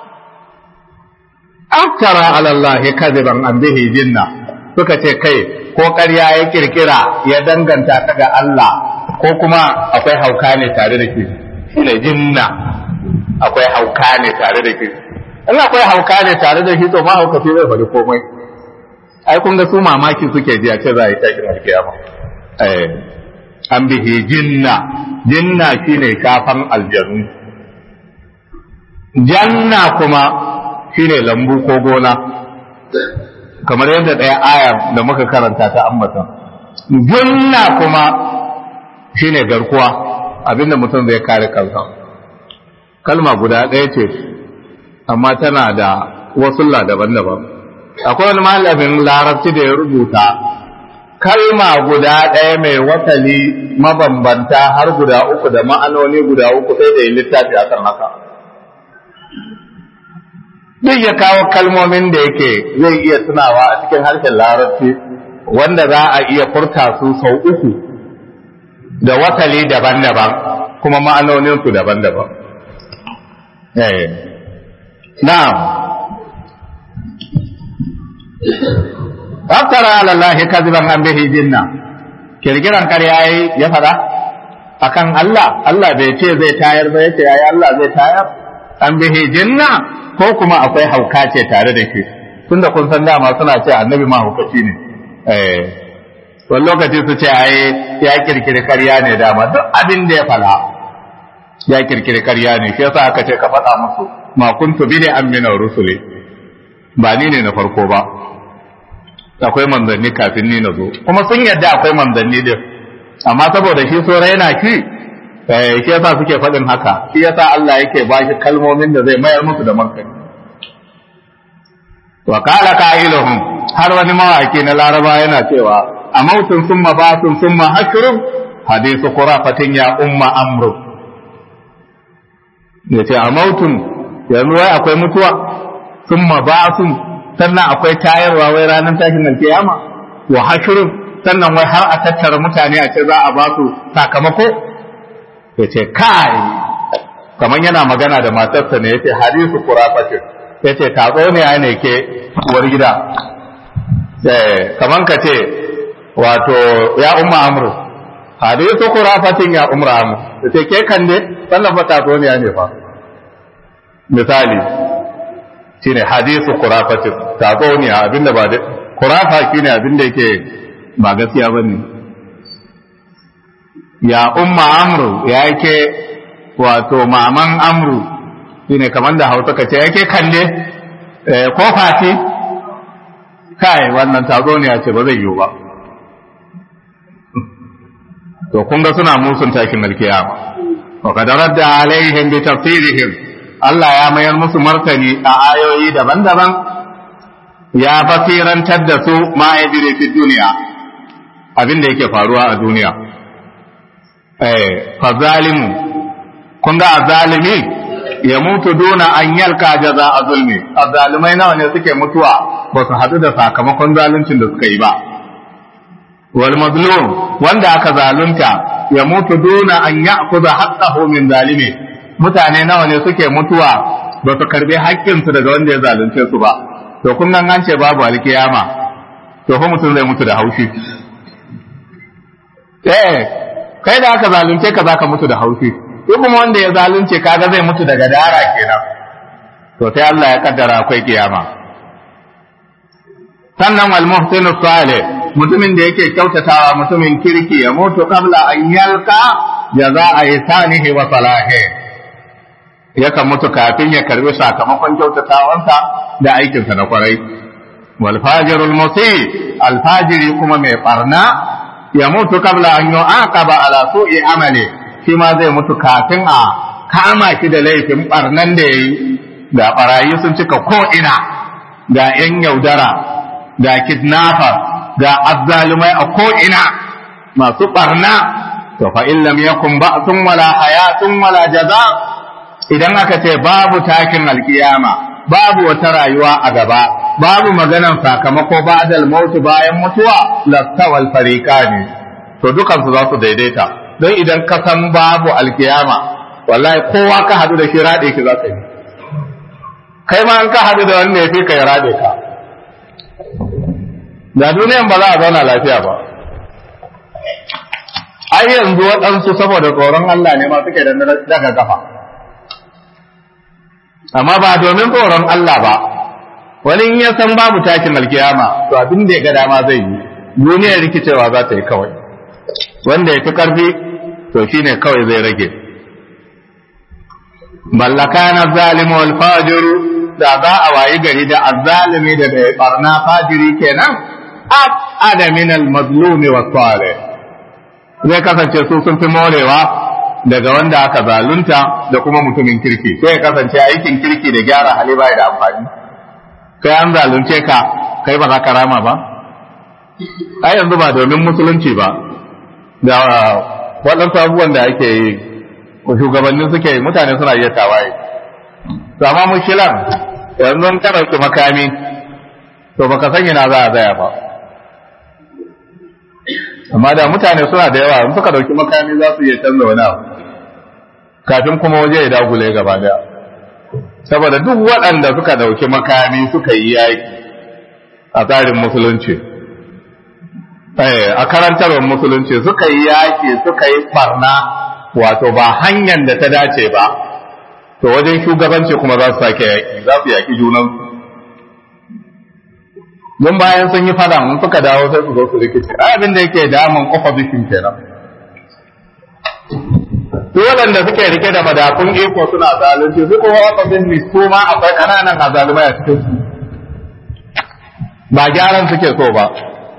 aftara ala Allah kadiban an bihi jinna suka ce kai ko ƙarya ya kirkira ya danganta ta ga Allah ko kuma akwai hauka ne tare da shi shine jinna akwai hauka ne tare da shi in akwai hauka ne tare da shi to ma hauka sai zai faɗi komai ai kun ga su mamaki suke ji a ce za a yi tashin alkiyama eh an bihi jinna jinna shine kafan aljanu janna kuma shine lambu ko gona kamar yadda ɗaya aya da muka karanta ta ambata junna kuma shine garkuwa abinda mutum zai kare kansa kalma guda ɗaya ce amma tana da wasulla daban-daban akwai wani malamin larabci da ya rubuta kalma guda ɗaya mai wasali mabambanta har guda uku da ma'anoni guda uku sai da yi littafi a kan haka duk ya kawo kalmomin da yake zai iya tunawa a cikin harshen larabci wanda za a iya furta su sau uku da wasali daban-daban kuma ma'anoninsu daban-daban na'am Aftara ala Allah kaziban an bihi jinna kirkiran ƙarya ya fada akan Allah Allah bai ce zai tayar ba yace yayi Allah zai tayar an bihi jinna ko kuma akwai hauka ce tare da shi tunda kun san dama suna ce annabi ma haukaci ne eh wani lokaci su ce ai ya kirkiri ƙarya ne dama duk abin da ya fada ya kirkiri ƙarya ne shi yasa aka ce ka faɗa musu ma kuntu bi ne an mina rusuli ba ni ne na farko ba akwai manzanni kafin ni na zo kuma sun yadda akwai manzanni din amma saboda shi so raina shi shi yasa suke faɗin haka shi yasa Allah yake ba shi kalmomin da zai mayar musu da martani wa qala qailuhum har wani mawaki na laraba yana cewa a mautun summa basun summa hashrun hadithu qurafatin ya umma amru yace a mautun yanzu wai akwai mutuwa summa basun sannan akwai tayarwa wai ranar tashin alkiyama wa hashrun sannan wai har a tattara mutane a ce za a ba su sakamako ya ce kai kamar yana magana da matarsa ne ya ce hadisu kurafatin ya ce tatso ne ya ne ke uwar gida kamar ka ce wato ya umma amru hadisu kurafatin ya umra mu da ce ke kan ne wannan fa tatsuniya ne fa misali shine hadisu kurafatin tatsuniya abinda ba da kurafa shine abinda yake ba gaskiya bane ya umma amru ya yake wato maman amru shine kamar da hausa kace yake kalle ko fati kai wannan tatsuniya ce ba zai yiwu ba to kun ga suna musun tashin alkiyama wa qad radda alaihim bi tafsirihim Allah ya mayar musu martani a ayoyi daban-daban ya basirantar da su ma yajri fi duniya abin da yake faruwa a duniya eh fa zalimu kun ga azalimi ya mutu duna an yalka jaza a zulmi azalimai nawa ne suke mutuwa ba su haɗu da sakamakon zaluncin da suka yi ba wal mazlum wanda aka zalunta ya mutu duna an ya'khudha haqqahu min zalimi mutane nawa ne suke mutuwa ba su karbi haƙƙinsu daga wanda ya zalunce su ba to kun nan an ce babu alkiyama to fa mutum zai mutu da haushi eh kai da aka zalunce ka zaka mutu da haushi duk kuma wanda ya zalunce kaga zai mutu daga dara kenan to sai Allah ya kaddara akwai kiyama sannan wal muhsinu salih mutumin da yake kyautatawa mutumin kirki ya mutu kabla an yalka jaza'a ihsanihi wa salahi yakan mutu kafin ya karbi sakamakon kyautatawansa da aikinsa na kwarai wal fajirul musi al fajiri kuma mai barna ya mutu kabla an yu'aqaba ala su'i amali shi ma zai mutu kafin a kama shi da laifin barnan da yayi da barayi sun cika ko ina ga yan yaudara ga kidnapper ga azzalumai a ko'ina masu ɓarna, to fa in lam yakun ba'sun wala hayatun wala jaza idan aka ce babu takin alkiyama babu wata rayuwa a gaba babu maganan sakamako ba'dal mautu bayan mutuwa lastawal fariqani to dukan su za su daidaita don idan ka san babu alkiyama wallahi kowa ka hadu da shi rade ki za ka yi kai ma an ka hadu da wanda ya fi ka ya rade ka da duniyan ba za a zauna lafiya ba ai yanzu waɗansu saboda tsoron Allah ne ma suke da daga kafa amma ba domin tsoron Allah ba wani in ya san babu takin alkiyama to abin da ya ga dama zai yi duniyar rikicewa za ta yi kawai wanda ya fi ƙarfi to shine kawai zai rage ballaka na zalimu wal fajiru da za a wayi gari da azzalimi da bai barna fajiri kenan abada min al-mazlum wa salih zai kasance su sun fi morewa daga wanda aka zalunta da kuma mutumin kirki sai ya kasance aikin kirki da gyara hali bai da amfani kai an zalunce ka kai ba za ka rama ba ai yanzu ba domin musulunci ba da waɗansu abubuwan da ake yi shugabannin suke yi mutane suna iya tawaye to amma mushilar yanzu ka ɗauki makami to baka san ina za a zaya ba amma da mutane suna da yawa in suka dauki makami za su iya canza wani abu kafin kuma waje ya dagule gaba daya saboda duk waɗanda suka dauki makami suka yi yaki a tsarin musulunci a karantarwar musulunci suka yi yaki suka yi barna wato ba hanyar da ta dace ba to wajen shugabanci kuma za su sake yaki za su yaki junansu don bayan sun yi fada mun suka dawo sai su zo su rikice abin da yake damun opposition kenan su waɗanda suke rike da madafun iko suna zalunci su kuma opposition su ma akwai ƙananan azalumai a cikin su ba gyaran suke so ba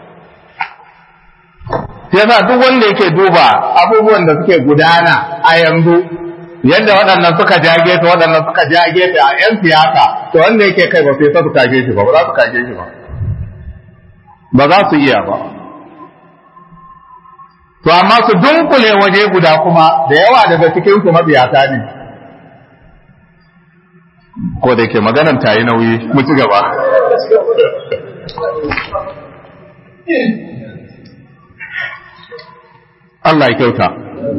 sai yasa duk wanda yake duba abubuwan da suke gudana a yanzu yadda waɗannan suka jage ta waɗannan suka jage ta a 'yan siyasa to wanda yake kai ba sai su kage shi ba ba za su kage shi ba ba za su iya ba to amma su dunkule waje guda kuma da yawa daga cikin su mabiyata ne ko da ke maganan ta yi nauyi mu ci gaba Allah ya kyauta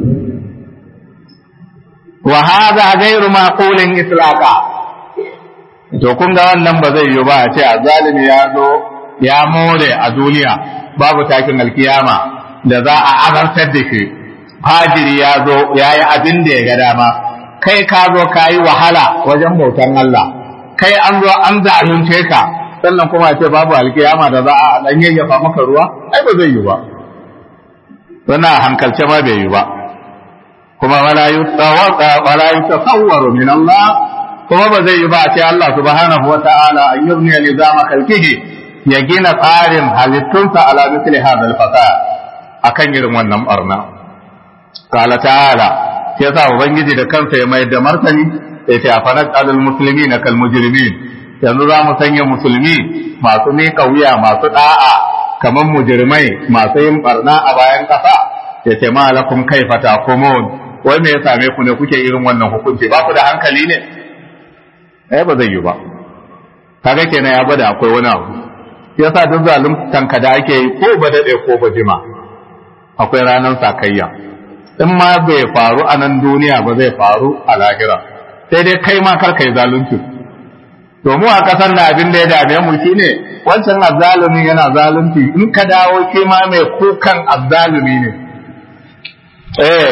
wa hadha ghayru maqulin islaqa to kun ga wannan ba zai yi ba a ce a zalimi ya zo ya more a duniya babu takin alkiyama da za a azartar da shi fajiri ya zo ya yi abin da ya ga dama kai ka zo ka yi wahala wajen bautan Allah kai an zo an zalunce ka sannan kuma ce babu alkiyama da za a dan yayyafa maka ruwa ai ba zai yi ba wannan hankalce ma bai yi ba kuma wala yutawaqa wala yutasawwaru min Allah kuma ba zai yi ba a ce Allah subhanahu wa ta'ala an yubni nizama khalqihi ya gina tsarin halittunsa ala misli hadha al-fasad akan irin wannan barna qala ta'ala yasa ubangiji da kansa ya mai da martani ya ce afanat alal muslimina kal mujrimin yanzu za mu sanya musulmi masu miƙa wuya masu da'a kamar mujrimai masu yin barna a bayan ƙasa ya ce ma lakum kaifa taqumun wai me ya same ku ne kuke irin wannan hukunci ba ku da hankali ne eh ba zai yi ba kaga kenan ya gwada akwai wani abu yasa duk zaluntan ka da ake yi ko ba dade ko ba jima akwai ranar sakayya in ma bai faru a nan duniya ba zai faru a lahira sai dai kai ma kar kai zalunci domin a kasar da abin da ya dame mu shine wancan azzalumi yana zalunci in ka dawo shi ma mai kukan azzalumi ne eh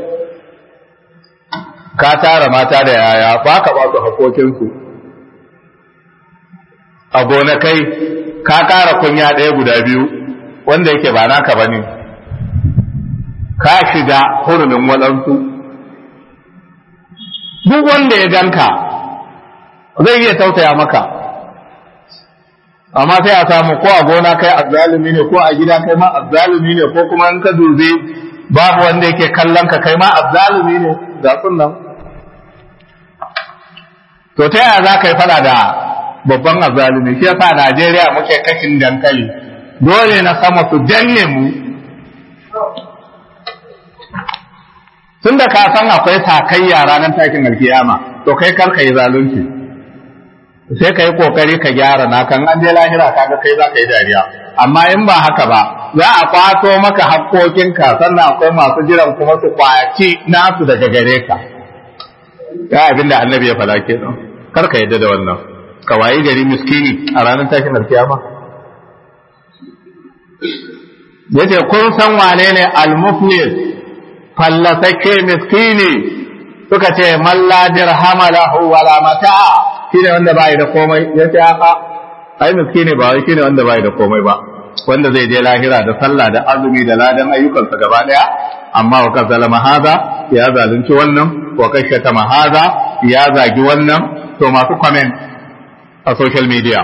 ka tara mata da yaya ba ka ba su haƙoƙinsu a gonakai ka ƙara kunya ɗaya guda biyu wanda yake ba naka ba ne ka shiga hurumin waɗansu duk wanda ya ganka zai iya tausaya maka amma sai a samu ko a gona kai azzalumi ne ko a gida kai ma azzalumi ne ko kuma in ka dubi babu wanda yake kallon ka kai ma azzalumi ne ga nan to ta yaya za ka yi fada da babban azzalumi shi yasa Najeriya muke kashin dankali dole na sama su danne mu tunda ka san akwai sakayya ranar takin alkiyama to kai kar ka yi zalunci sai ka yi kokari ka gyara na kan an je lahira kaga kai za ka yi dariya amma in ba haka ba za a kwato maka haƙƙoƙinka sannan akwai masu jiran kuma su kwaci nasu daga gare ka ya abin da annabi ya fada ke nan kar ka yadda da wannan ka wayi gari miskini a ranar tashin alkiyama yace kun san wane ne al-muflis fallasake miskini suka ce man la dirhama lahu wala mata'a shine wanda bai da komai yace haka ai miskini ba wai shine wanda bai da komai ba wanda zai je lahira da sallah da azumi da ladan ayyukansa gaba daya amma wa kazalama haza ya zalunci wannan wa kashata mahaza ya zagi wannan to masu comment a social media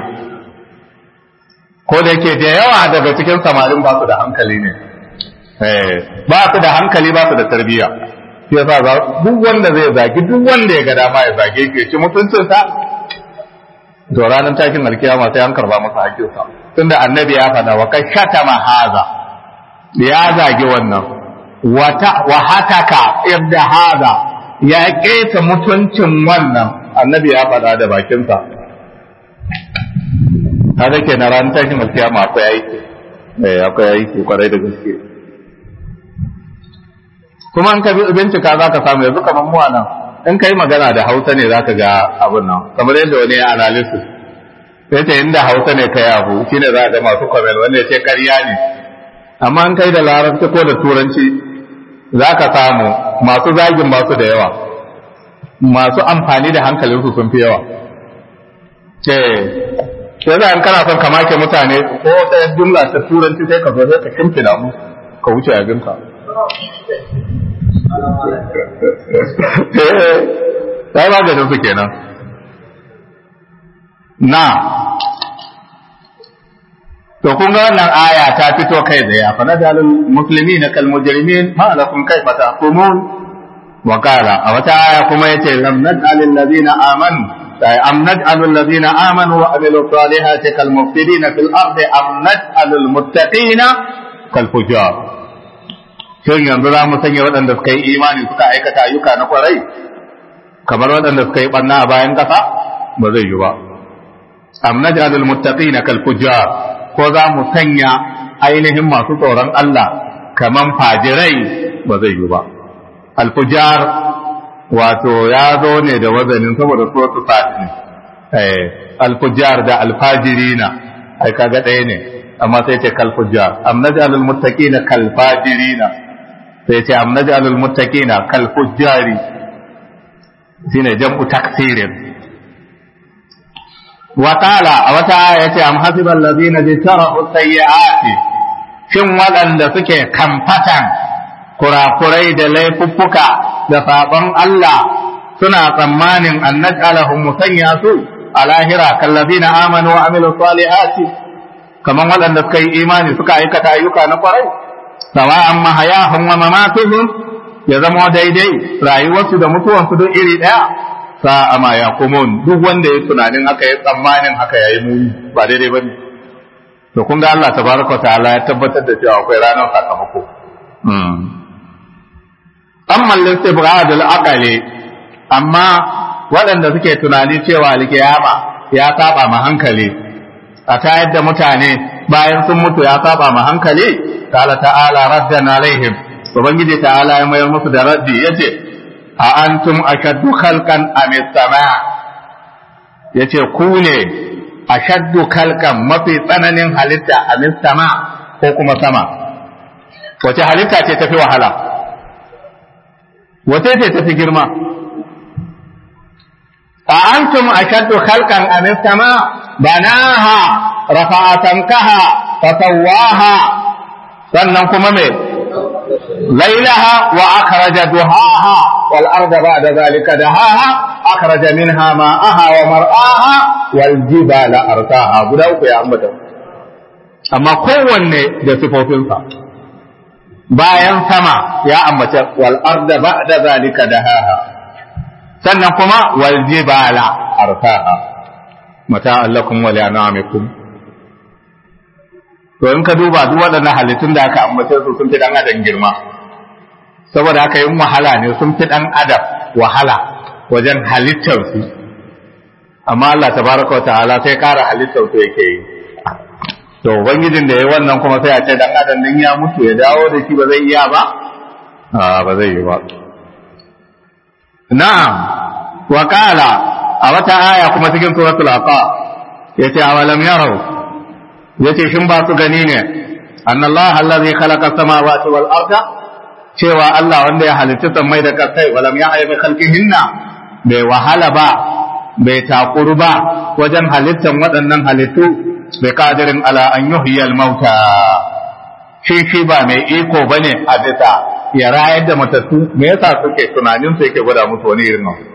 ko da yake da yawa daga cikin samarin ba su da hankali ne ba su da hankali ba su da tarbiyya shi yasa duk wanda zai zagi duk wanda ya ga dama ya zage ke ci mutuncinsa to ranar takin alkiyama sai an karba masa hakkinsa tunda annabi ya faɗa wa kashata mahaza ya zagi wannan wa hataka yadda haza ya keta mutuncin wannan annabi ya faɗa da bakinsa hada ke na ran tashin alkiyama akwai aiki eh akwai aiki kwarai da gaske kuma an ka bincika za ka samu yanzu kamar mu nan in kai magana da hausa ne za ka ga abin nan kamar yadda wani ya analysis sai ta inda hausa ne kai abu shine za ga masu comment wanda ya ce karya ne amma an kai da larabci ko da turanci za ka samu masu zagin masu da yawa masu amfani da hankalinsu sun fi yawa ce sai za kana son ka make mutane ko wata jumla ta turanci sai ka zo sai ka kimfina mu ka wuce abinka sai maganin su kenan na to kun ga wannan aya ta fito kai da ya fa nadalul muslimina kal mujrimin ma lakum kayfa tahkumun wa qala a wata aya kuma yace lam nad'alil ladina amanu ay am nad'alul ladina amanu wa amilus salihati kal mufsidina fil ardi am nad'alul muttaqina kal fujar shin yanzu za mu sanya waɗanda suka yi imani suka aikata ayyuka na kwarai kamar waɗanda suka yi ɓanna a bayan ƙasa ba zai yi ba am naj'alul muttaqina kal fujar ko za mu sanya ainihin masu tsoron Allah kaman fajirai ba zai yi ba al fujar wato ya zo ne da wazanin saboda suratu sa'id eh al fujar da al fajirina ai kaga ɗaya ne amma sai ce kal fujjar am naj'alul muttaqina kal fajirina sai ce am naj'alul muttaqina kal fujjari shine jam'u taksirin wa qala a wata aya ce am hasibal ladina jtarahu sayyi'ati shin waɗanda suke kamfatan kurakurai da laifuffuka da sabon Allah suna tsammanin an naj'alahum musanya su a lahira kallazina amanu wa amilu salihati kaman waɗanda suka yi imani suka aikata ayyuka na kwarai sawa'an mahayahum wa mamatuhum ya zama daidai rayuwarsu da mutuwansu duk iri ɗaya sa'a ma ya kumun duk wanda ya tunanin haka ya tsammanin haka yayi muni ba daidai bane to kun ga Allah tabaraka ta'ala ya tabbatar da cewa akwai ranar sakamako amma al-istibghad al-aqli amma waɗanda suke tunani cewa alkiyama ya saba ma hankali a tayar da mutane bayan sun mutu ya saba ma hankali ta'ala ta'ala raddan alaihim ubangiji ta'ala ya mayar musu da raddi yace a antum ashaddu khalqan am sama yace ku ne ashaddu khalqan mafi tsananin halitta am sama ko kuma sama wace halitta ce tafi wahala wace ce tafi girma a antum ashaddu khalqan am sama banaha rafa'a tankaha fasawwaha sannan kuma me ليلها وأخرج دهاها والأرض بعد ذلك دهاها أخرج منها ماءها ومرآها والجبال أرساها guda uku ya ambata amma kowanne da sifofinsa bayan sama ya ambata wal arda ba'da zalika dahaha sannan kuma wal jibala arsaha mata allakum wa li'anamikum to in ka duba duk waɗannan halittun da aka ambace su sun fi dan adam girma saboda haka yin wahala ne sun fi dan adam wahala wajen halittar su amma Allah tabaraka wa ta'ala sai ƙara halittar su yake yi to ubangijin da ya wannan kuma sai a ce dan adam din ya mutu ya dawo da shi ba zai iya ba a ba zai yi ba na'am wa qala a wata aya kuma cikin suratul aqa yace awalam yarau yace shin ba su gani ne annallaha allazi khalaqa samawati wal arda cewa Allah wanda ya halitta sammai da kasai walam ya aibi khalqihinna bai wahala ba bai takuru ba wajen halittan waɗannan halittu bai kadirin ala an yuhyiyal mauta shi shi ba mai iko bane a bisa ya rayar da matattu me yasa suke tunanin su yake gwada musu wani irin abu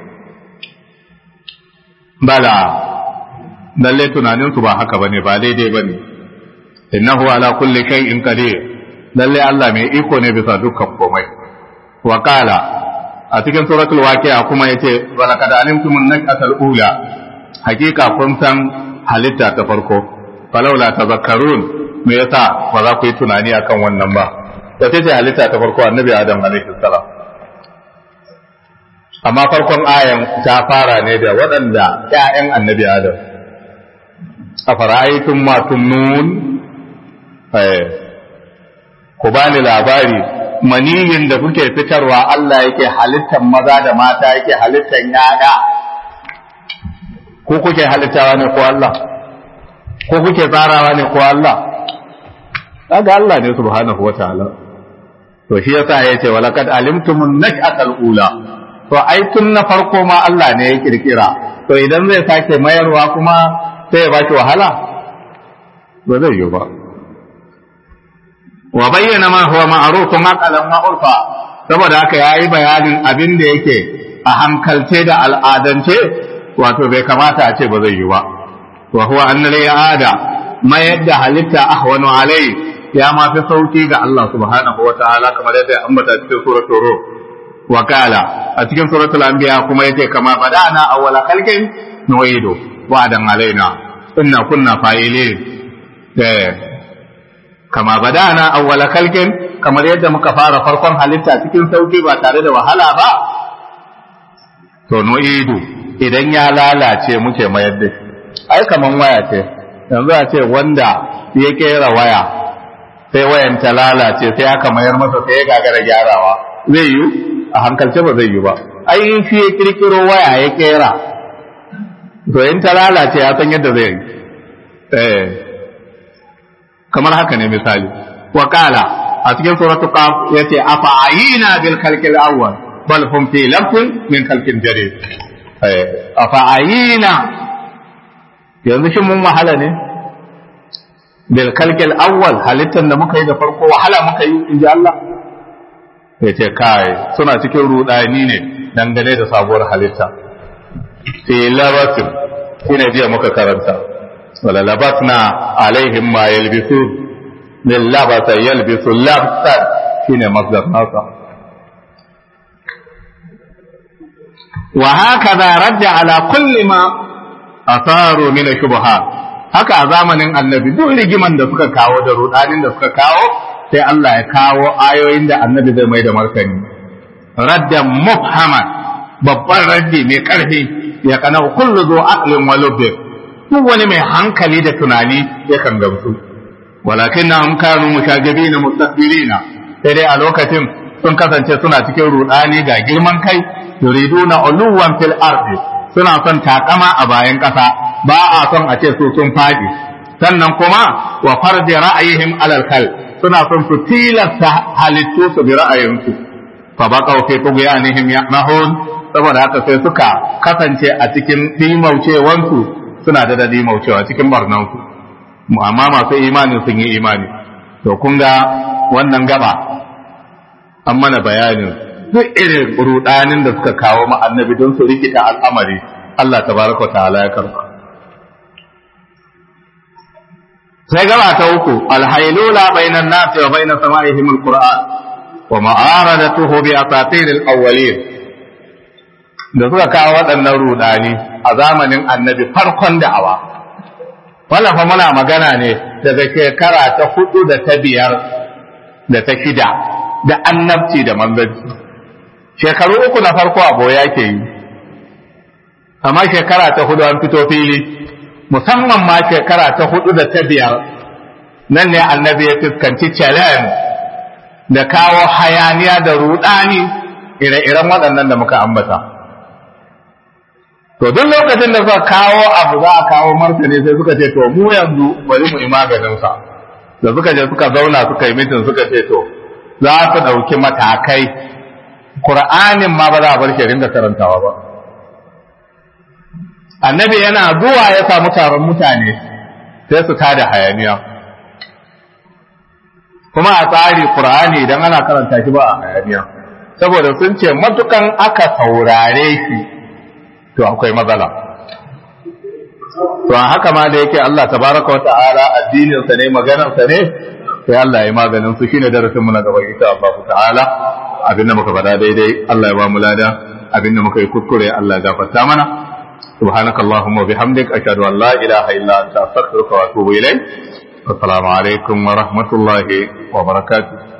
bala lalle tunanin su ba haka bane ba daidai bane innahu ala kulli shay'in qadir lalle Allah mai iko ne bisa dukkan komai wa qala a cikin suratul waqi'a kuma yace wa laqad alimtum an-nakatal ula hakika kun san halitta ta farko falaula tazakkarun me yasa ba za ku yi tunani akan wannan ba da ce halitta ta farko annabi adam alaihi salam amma farkon ayan ta fara ne da waɗanda ƴaƴan annabi adam a fara'aitun matun nun ku bani labari maniyin da kuke fitarwa Allah yake halittar maza da mata yake halittar yaya ko kuke halittawa ne ko Allah ko kuke tsarawa ne ko Allah kaga Allah ne subhanahu wataala to shi yasa yace walaqad alimtumun nash'atal ula to ai tun na farko ma Allah ne ya kirkira to idan zai sake mayarwa kuma sai ya baki wahala ba zai yi ba wa bayyana ma huwa ma'rufun aqalan wa urfa saboda haka yayi bayanin abin da yake a hankalce da al'adance wato bai kamata a ce ba zai yi ba wa huwa anna la ya'ada ma yadda halitta ahwanu alai ya ma fi sauki ga Allah subhanahu wa ta'ala kamar yadda ya ambata cikin suratul ruh wa qala a cikin suratul anbiya kuma yace kama badana awwala khalqin nu'idu wa'dan alaina inna kunna fa'ilin kama badana awwala khalqin kamar yadda muka fara farkon halitta cikin sauki ba tare da wahala ba to nu'idu idan ya lalace muke mayar da shi ai kaman waya ce yanzu a ce wanda ya kera waya sai wayan ta lalace sai aka mayar masa sai ya gagara gyarawa zai yi a hankalce ba zai yi ba ai shi ya kirkiro waya ya kera to in ta lalace ya san yadda zai yi eh kamar haka ne misali wa qala a cikin suratul qaf yace afa ayina bil khalqil awwal bal hum fi lafin min khalqin jadid afa ayina yanzu shin mun wahala ne bil khalqil awwal halittan da muka yi da farko wahala muka yi inji Allah yace kai suna cikin rudani ne dangane da sabuwar halitta fi labatin shine jiya muka karanta wala labatna alaihim ma yalbisu lil labasa yalbisu labsan shine masdar nasa wa hakaza radda ala kulli ma asaru min shubha haka a zamanin annabi duk rigiman da suka kawo da rudanin da suka kawo sai Allah ya kawo ayoyin da annabi zai mai da martani raddan mufhaman babban raddi mai karfi ya kana kullu zu aqlin wa lubbin duk wani mai hankali da tunani ya kan gamsu walakin na kanu mushajibina mustakbirina sai dai a lokacin sun kasance suna cikin rudani ga girman kai yuriduna uluwan fil ardi suna son takama a bayan kasa ba a son a ce su sun faɗi sannan kuma wa fardi ra'ayihim alal kal suna son su tilasta halittu su bi ra'ayinsu fa baqaw fi tughyanihim ya'mahun saboda haka sai suka kasance a cikin dimaucewansu suna da dadi maucewa cikin barnansu amma masu imani sun yi imani to kun ga wannan gaba an mana bayanin duk irin rudanin da suka kawo ma annabi don su rikita al'amari Allah tabaraka wa ta'ala ya karba sai gaba ta uku alhailula bainan nasi wa bainas sama'ihim alquran wa ma'aradatuhu bi asatir alawwalin da suka kawo waɗannan rudani a zamanin annabi farkon da'awa wannan fa muna magana ne daga shekara ta hudu da ta biyar da ta shida da annabci da manzanci shekaru uku na farko a boya ke yi amma shekara ta hudu an fito fili musamman ma shekara ta hudu da ta biyar nan ne annabi ya fuskanci challenge da kawo hayaniya da rudani ire-iren waɗannan da muka ambata to duk lokacin da suka kawo abu za a kawo martani sai suka ce to mu yanzu bari mu yi maganinsa da suka je suka zauna suka yi mitin suka ce to za su ɗauki matakai Kur'anin ma ba za a bar shi ringa karantawa ba annabi yana zuwa ya samu taron mutane sai su tada hayaniya kuma a tsari Kur'ani idan ana karanta shi ba a hayaniya saboda sun ce matukan aka saurare shi to akwai matsala to a haka ma da yake Allah tabaraka wa ta'ala addinin sa ne maganar sa ne sai Allah ya maganin su shine darasin mu na gaba insha Allah ta'ala abinda muka faɗa daidai Allah ya ba mu lada abinda muka yi kuskure Allah ya gafarta mana سبحانك اللهم وبحمدك أشهد أن لا إله إلا أنت أستغفرك وأتوب إليك والسلام عليكم ورحمة الله وبركاته